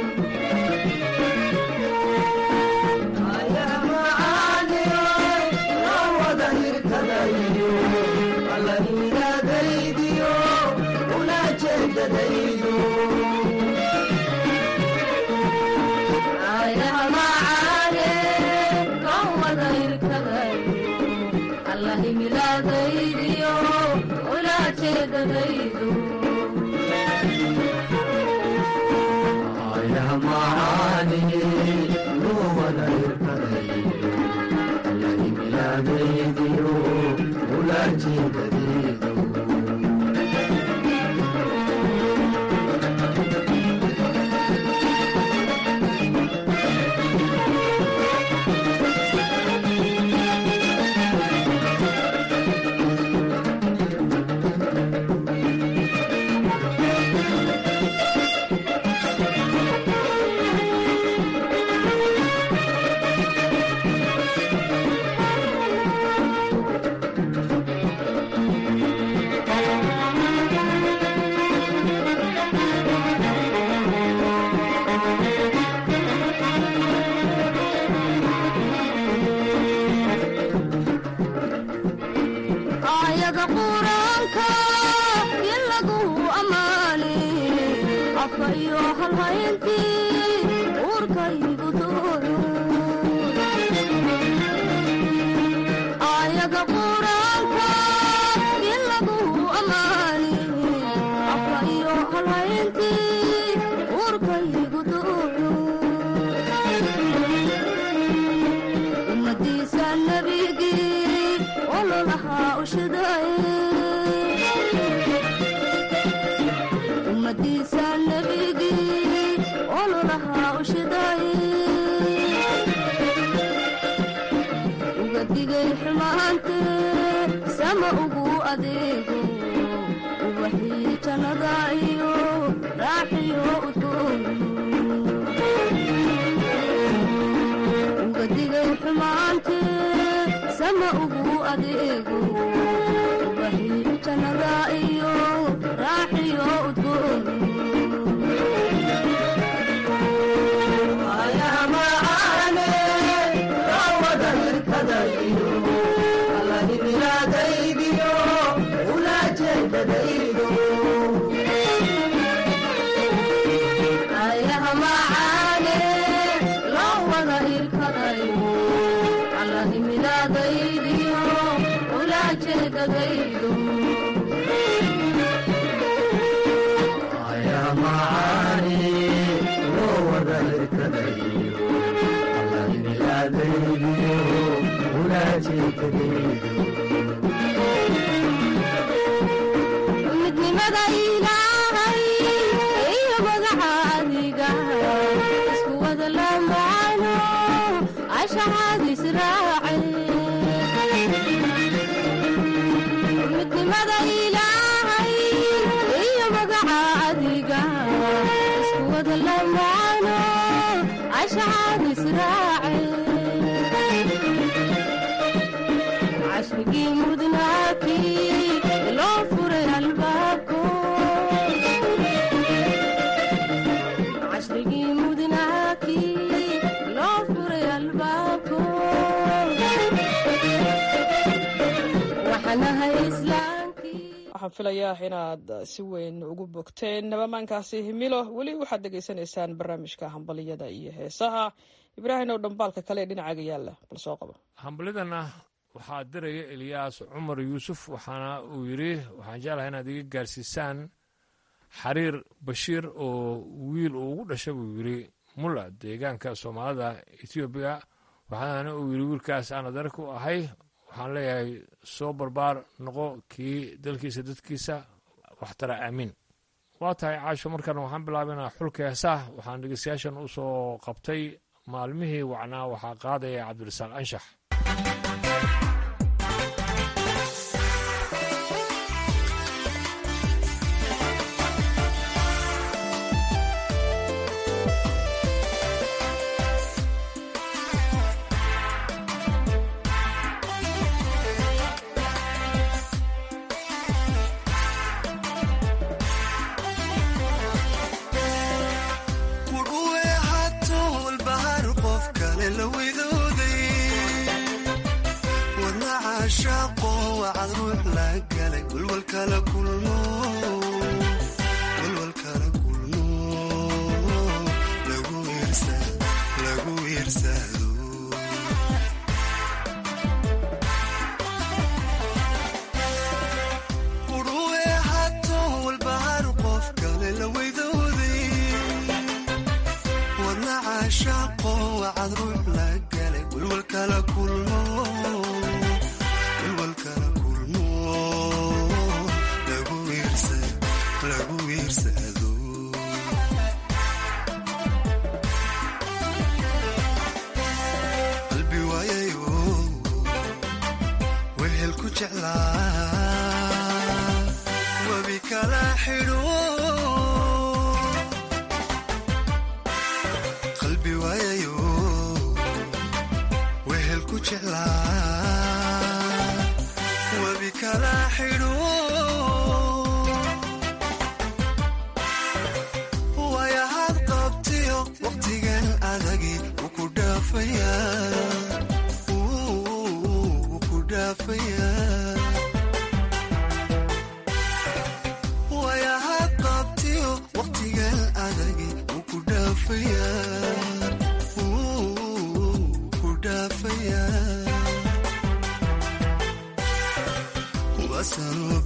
S22: ayamacaane loo wada irkadayo allahimilaadaydiyo ula jeedadaydo
S21: ayaga quraanka in lagu ammaane afka iyo halhayntii uurkaygu dooyo ayaga quraanka in lagu ammaane afka iyo halhayntii uurkaygu dooyo ummadiisa nabigii ololahaa ushidaye ummadiisa nabigii ololahaa ushidaye uga digay xumaante sama ugu adeego ubaxii jannada iyo raaxiyo udgoon uga digay xumaante sama ugu adeego ubaxii jannada iyo raaxiyo udgoon ayaha macaane loo wada irkadayo allahimilaadaydiyo ulaajeedadaydo midnimada ilaahay iyo magaca adiga isku wada lamaano cashaxaadis raace midnimada ilaahay iyo magaca adiga isku wada lamaano cashaxaadis raace cashrigii mudnaakii loo furay albaabko cashrigii mudnaakii loo furay albaabko waxaanahay islaamkii
S19: waxaan filayaa inaad si weyn ugu bogteen nabamaankaasi himilo weli waxaad dhegaysanaysaan barnaamijka hambaliyada iyo heesaha ibraahim oo dhambaalka kale ee dhinacaaga yaalla bal soo qabo
S20: hambalidana waxaa diraya eliyaas cumar yuusuf waxaana uu yidhi waxaan jeclahay inaad iga gaarsiisaan xariir bashiir oo wiil uu ugu dhashay buu yidhi mulla deegaanka soomaalida etoobiya waxaana uu yidhi wiilkaas aan adeer ku ahay waxaan leeyahay soo barbaar noqo kii dalkiisa dadkiisa waxtara aamiin waa tahay caasho markan waxaan bilaabaynaa xulka heesaah waxaan dhegeystayaashan u soo qabtay maalmihii wacnaa waxaa qaadaya cabdirasaaq anshax
S4: kudhuwe hatul bahar qof kale la widooday wadna caashaaqo wacad ruux la galay walwalkala kulmo walwalkala kulmo lagu wiirsa lagu wiirsado kudhuwe hatul bahar qof kale la widooday wadna caashaaqo wacad ruux la galay walwalkala kulmo walwalkala kulmo lagu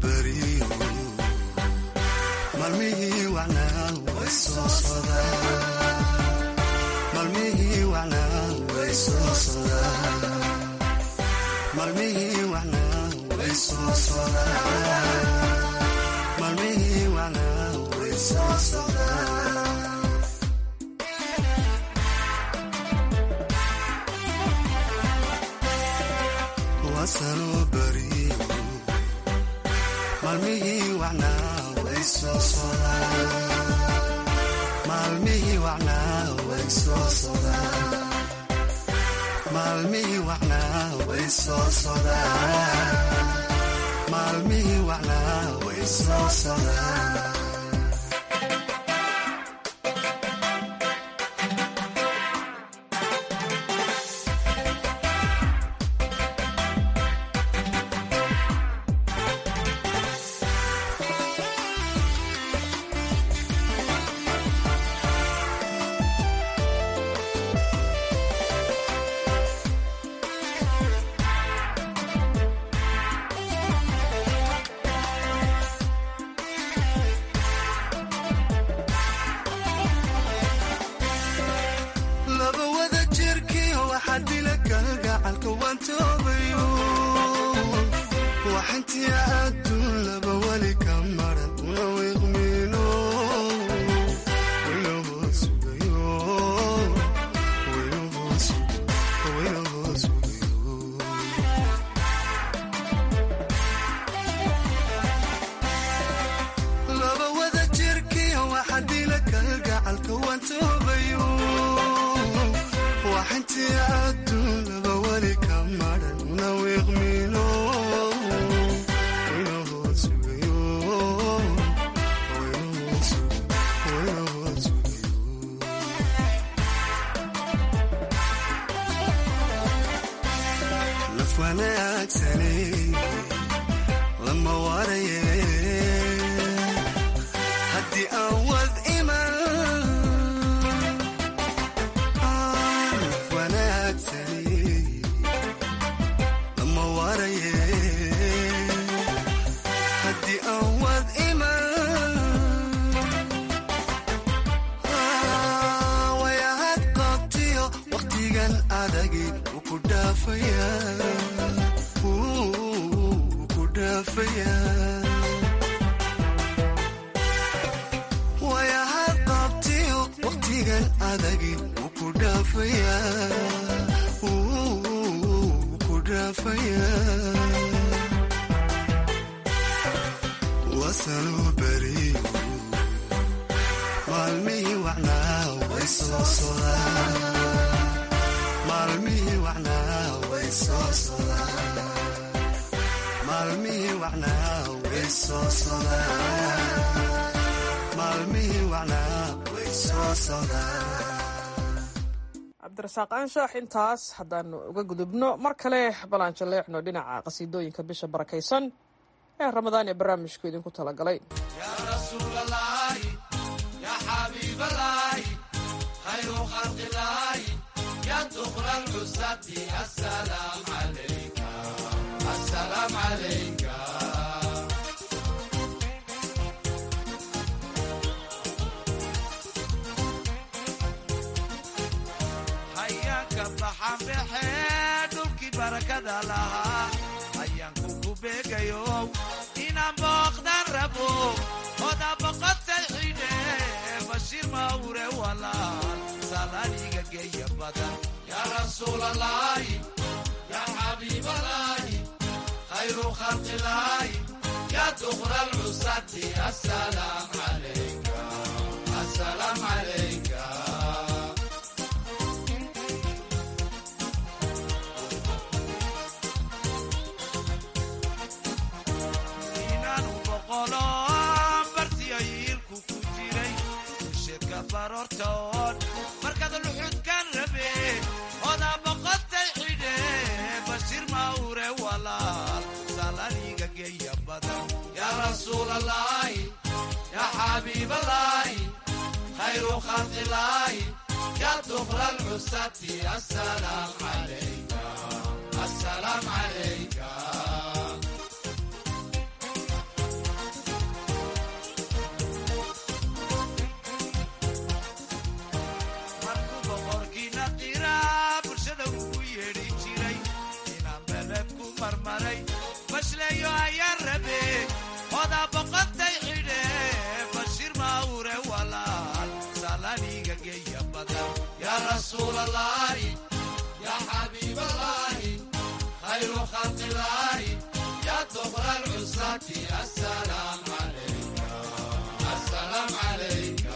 S4: beriyo maalmihii wacnaa way soo sodaan maalmihii wacnaa way soo sodaan maalmihii wacnaa way soo sodaan maalmihii wacnaa way soo sodaan wasanoo beriyo maalmihii wacnaa way soo sodaan maalmihii wacnaa way soo sodaan maalmihii wacnaa way soo sodaan maalmihii wacnaa way soo sodaan laba wada jirkii waxaa dila kalgacalka waan toobayo waxintii adduun laba weli ka maran una wiiqmiino wayna hoos sugayo wayna hoos sugayo wayna hoos sugayo laba wada jirkii waxaa dila kalgacalka waan toobayo waxintii adduun laba weli ka maran una wiiqmiino wayna hoos sugayo wayna hoos sugayo wayna hoos sugayo naf wanaagsane lama waraye haddii aan wad iman naf wanaagsane lama waraye haddii aan wad iman wayahad qabtiyo waqtigan adagi wuu ku dhaafaya wuu ku dhaafaya wayahad qabtiyo waqtigan adagi wuu ku dhaafaya wuu ku dhaafaya wasanuu beriyo maalmihii wacnaa way soo sodaan maalmihii wacnaa way soo sodaan maalmihii wacnaa way soo sodaan maalmihii wacnaa way soo sodaan
S19: cabdirasaaq aanshaax intaas haddaanu uga gudubno mar kale balaan jaleecno dhinaca qasiidooyinka bisha barakaysan ee ramadaan ee barnaamijku idinku talagalay
S4: يا رسول الله يا حبيب الله خير خلق الله يا دخل العزة السلام عليك السلام عليك hayaanka baxan baxee dhulkii barakada lahaa hayaanku ku beegayo inaan booqdan rabo oda boqotay xidhe bashiir mawre walaal salaaniga geeya badan yaa rasuulalaahi yaa xabiibalaahi khayru khalqilaahi yaa dukra alcusati asalaam calayka asalaam calayka inaanu boqolo bartiyo yiilku ku jiray usheedka baroortoon markaad luxudkan rabe odaa boqotay xidhe bashiir mawre walaal salaniga geeya badan yaa rasuulalaahi yaa xabiibalaahi khayru khalqilaahi yaa dukra alcusati asalaam calayka asalaam calayka
S2: oda boqotay xidhe bashir mawre walaal salaniga geeya badan yaa rasuulalaahi yaa xabiibalaahi khayru khalqilaahi yaa tobra lcusati asalaam calayka asalaam calayka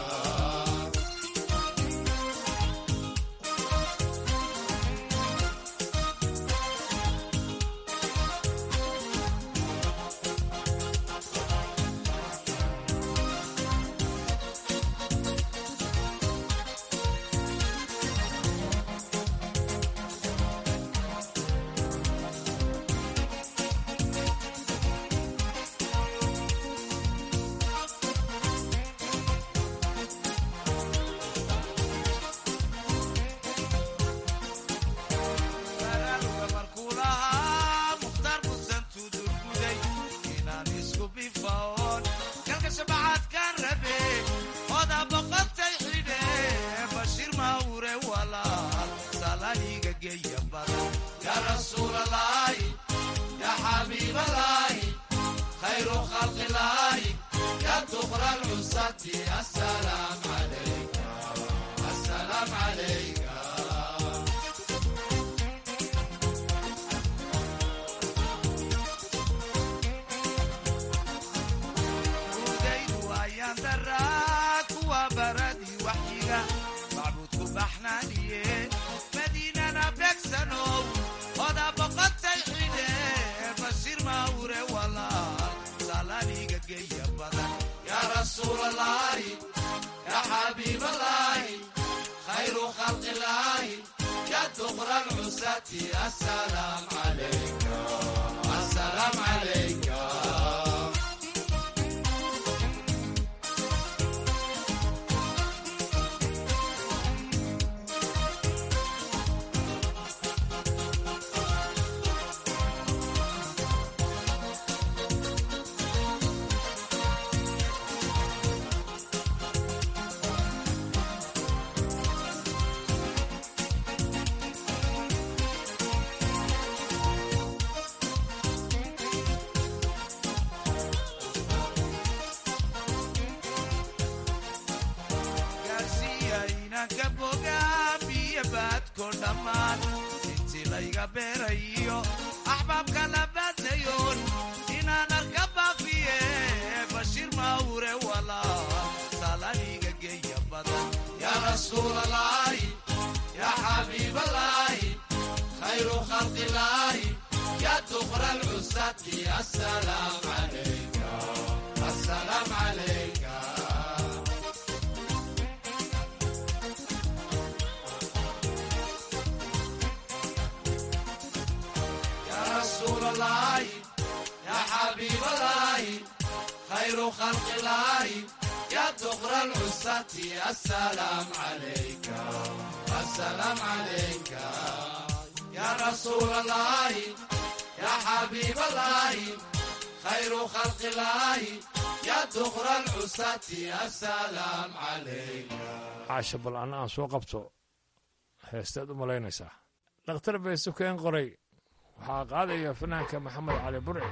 S2: baraaruga markuu lahaa mukhtaar musantuu durguday inaan isku bifaoon galka shabacaadkaan rabe oda boqotay xidhe bashir mawre walaal salaniga geeya badan yaa rasuulalaahi yaa xabiibalaahi khayru khalqilaahi yaa tubra lcusati asalaam calayka asalaam calayka udaydu ayaan daraa kuwa baradii waxyiga macbuudku baxnaaniye madiinana beegsanow oda boqotay xidhe bashir mawre walaal salaniga geeya badan yaa rasuulalaahi yaa xabiibalaahi khayru khalqilaahi yaa tubra lcusati asalaam calayka asalaam calayka gaarsiiya inanka bogaa biyo baadko dhammaan intii layga beerayo axbaabka la baadnayoon inaan arka baafiye bashir mawre walaal salaniga geeya badan yaa rasuulalaahi yaa xabiibalaahi khayru khalqilaahi yaa tubra lcusati asalaam calayka asalaam calayka يا رسول الله يا حبيب الله خير خلق الله يا دغر العساة السلام عليك السلام عليك يا رسول الله يا حبيب الله خير خلق الله يا دغر العساة السلام عليك
S20: caasha bal anna aan soo qabto heesteed u malaynaysaa dhakhtar baysukeen qoray waxaa qaadaya fanaanka maxamed cali burci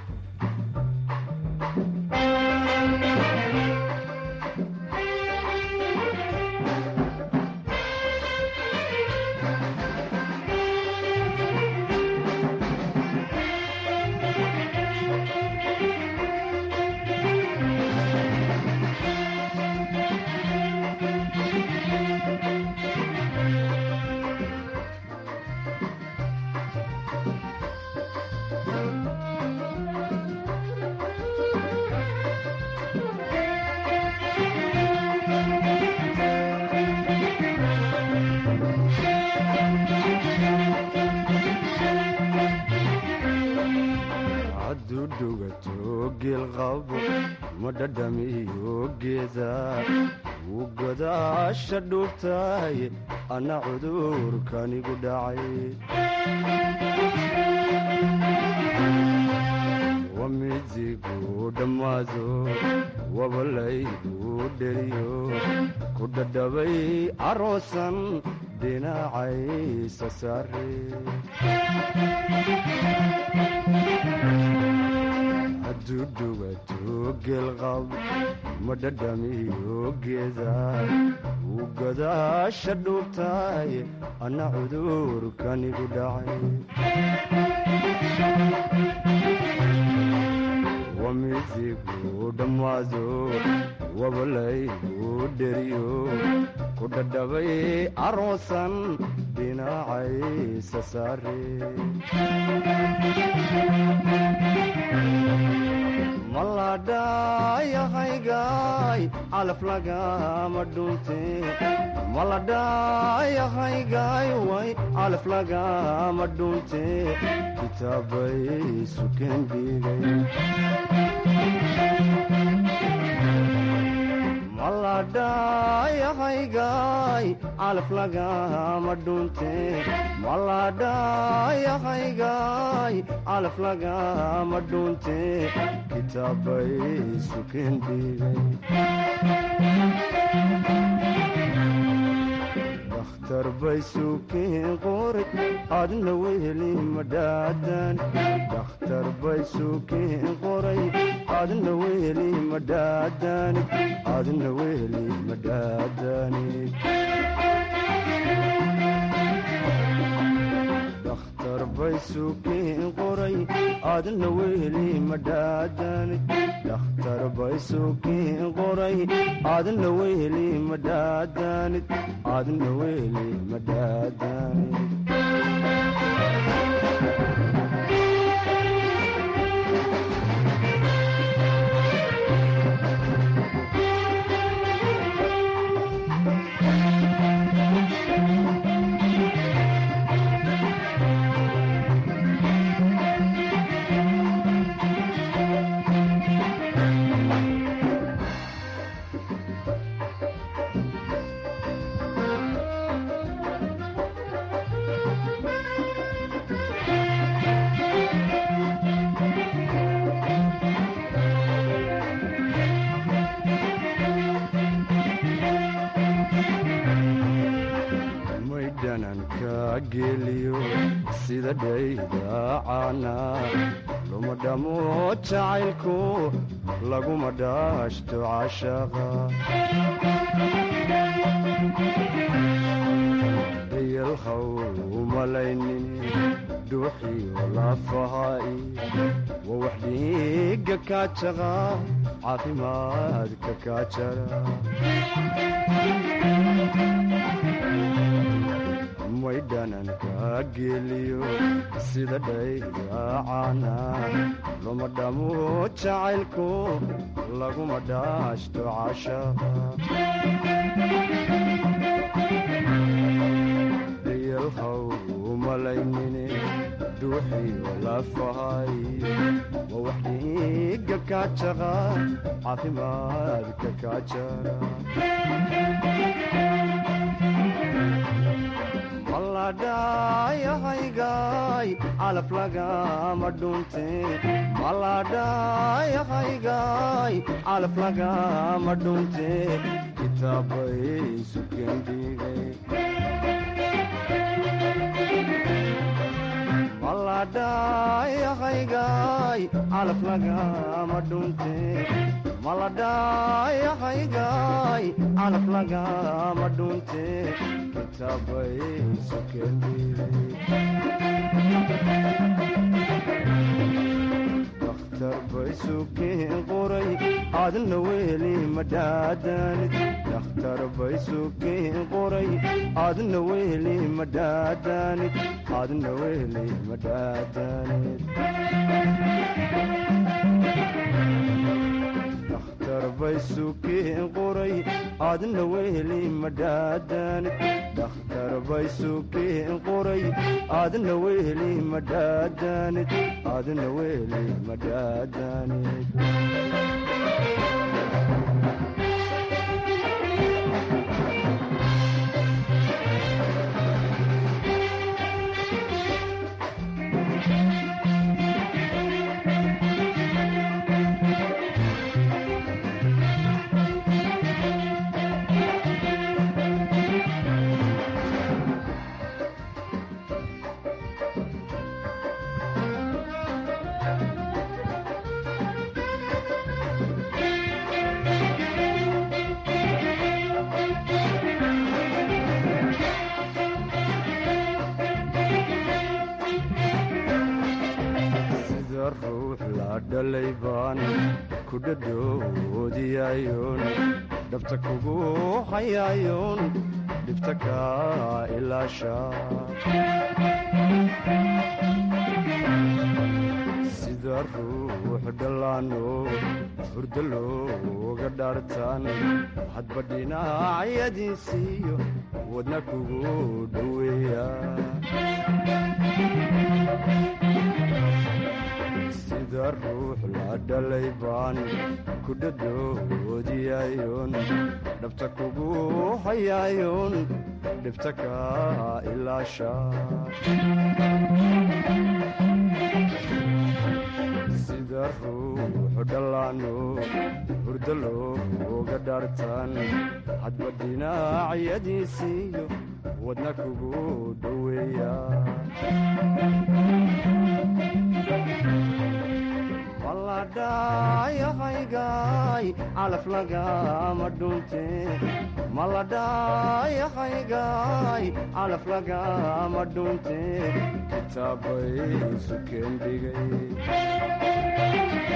S5: hadduu dhugato geelqabo ma dhadhamiyo geeda wuu godaasha dhuubtahay anna cudurkanigu dhacay wamidigu dhammaado wabalaygu dheriyo ku dhadhabay aroosan dhinacaysa saare hadduu dhugato geelqab ma dhadhamiyo geeda wuu gadaasha dhuubtaay anna cudurkanigu dhacay wamidigu dhammaado wabalaygu dheriyo ku dhadhabay aroosan dhinacaysa saare maladhayahaygaay calaf lagama dhunte maladhayahaygaay way calaf lagama dhunte kitaabay suken dhigay maladhayahaygaay calaf lagama dhunte maladhayahaygaay calaf lagama dhunte kitaabay suken dhigay dakhtar bay suken qoray adna weheli madhaadan dakhtar bay suken qoray adna weheli madhaadan adna weheli madhaadanid dakhtar bay suken qoray adna weheli madhaadanid dakhtar bay suken qoray adna weheli madhaadanid adna weheli madhaadanid may dhananka geliyo sida dhaydaacana luma dhamo jacaylku laguma dhaashto cashaqa dayalhaw umalaynin dhuuxiyo lafahaai wa wax dhiiga kaajaqa caafimaadka kaajara may dhananka geliyo sida dhaydaacana luma dhamo jacaylku laguma dhaashto cashaqa dayalhaw umalaynine dhuuxiyo lafahay wa wax dhiiga kaajaqa caafimaadka kaajara maladhayahaygaay calaf lagama dhunte maladhayahaygaay calaf lagama dhunte kitaabay suken dhigay maladhayahaygaay calaf lagama dhunte maladhayahaygaay calaf lagama dhunte kitaabay suken dakhtar bay suken qoray adna weheli madhaadanid dakhtar bay suken qoray adna weheli madhaadanid adna weheli madhaadanid dakhtar bay suken qoray adna weheli madhaadanid dakhtar bay suken qoray adna weheli madhaadanid adna weheli madhaadanid dhalay baan ku dhadhoodiyayoon dhabta kugu hayayoon dhibta kaa ilaasha sida ruux dhallaano hurdo looga dhaartaan hadba dhinacyadiisiiyo wadna kugu dhoweeya sida ruux la dhalay baan ku dhadhoodiyayoon dhabta kugu hayayoon dhibta kaa ilaasha sida ruux dhallaano hurdo looga dhaartaan hadba dhinacyadiisiiyo wadna kugu dhoweeya maladhayahaygaay calaf lagama dhunte maladhayahaygaay calaf lagama dhunte kitaabay sukeen dhigay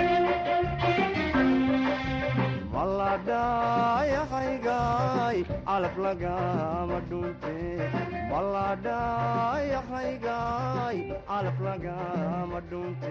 S5: maladhayahaygaay calaf lagama dhunte maladhayahaygaay calaf lagama dhunte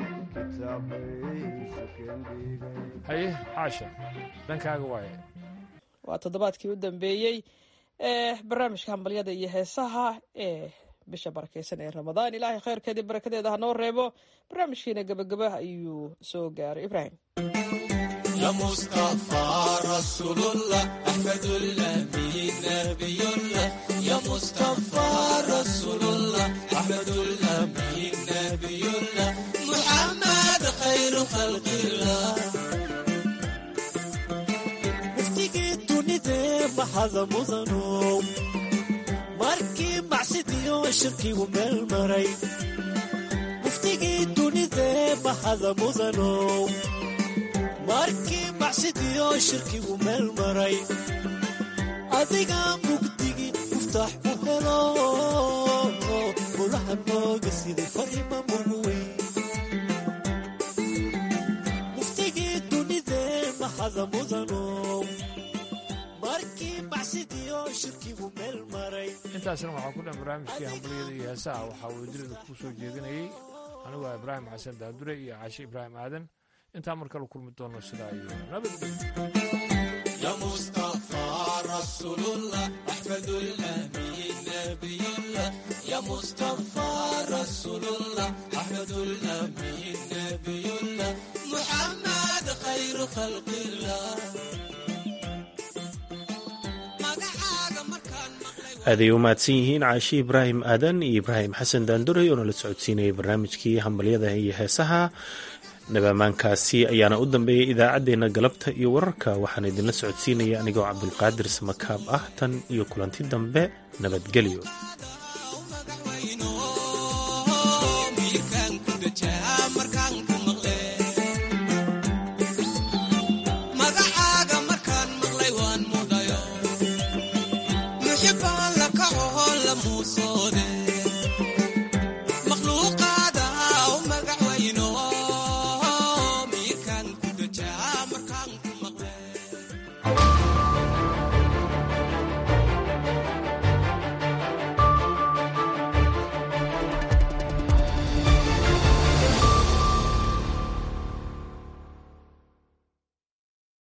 S20: haye xaasha dhankaaga waaye
S19: waa toddobaadkii u dambeeyey ee barnaamijka hambalyada iyo heesaha ee bisha barakeysan ee ramadaan ilaahay khayrkeedii barakadeeda ha noo reebo barnaamijkiina gebagaba ayuu soo gaaray ibraahim
S2: يا مصطفى رسول الله أحمد الأمين نبي الله يا مصطفى رسول الله أحمد الأمين نبي الله محمد خير خلق الله
S3: muftigii dunidee maxada mudanow markii macsidiyo shirkigu meel maray muftigii dunidee maxada mudanow markii macsidiyo shirkigu meel maray adiga mugdigii muftaax u helo mulaha nooga siday farima muguweyn muftigii dunidee maxada mudanow markii macsidiyo shirkigu meel maray
S20: intaasna waxaa ku dhan barnaamijkii hambaliyada iyo heesaha waxaa wadilada ku soo jeedinayey anigu ah ibraahim xasan daandure iyo caashe ibraahim aadan intaa mar kale kulmi doono sidaa iyo
S2: يا مصطفى رسول الله أحمد الأمين نبي الله يا مصطفى رسول الله أحمد الأمين نبي الله محمد خير خلق الله
S1: aaday u mahadsan yihiin caashi ibraahim aadan iyo ibraahim xasan daanduray oo nala socodsiinayay barnaamijkii hambalyada iyo heesaha nabamaankaasi ayaana u dambeeyay idaacaddeenna galabta iyo wararka waxaan idinla socodsiinaya anigoo cabdulqaadir samakaab ah tan iyo kulanti dambe nabadgelyo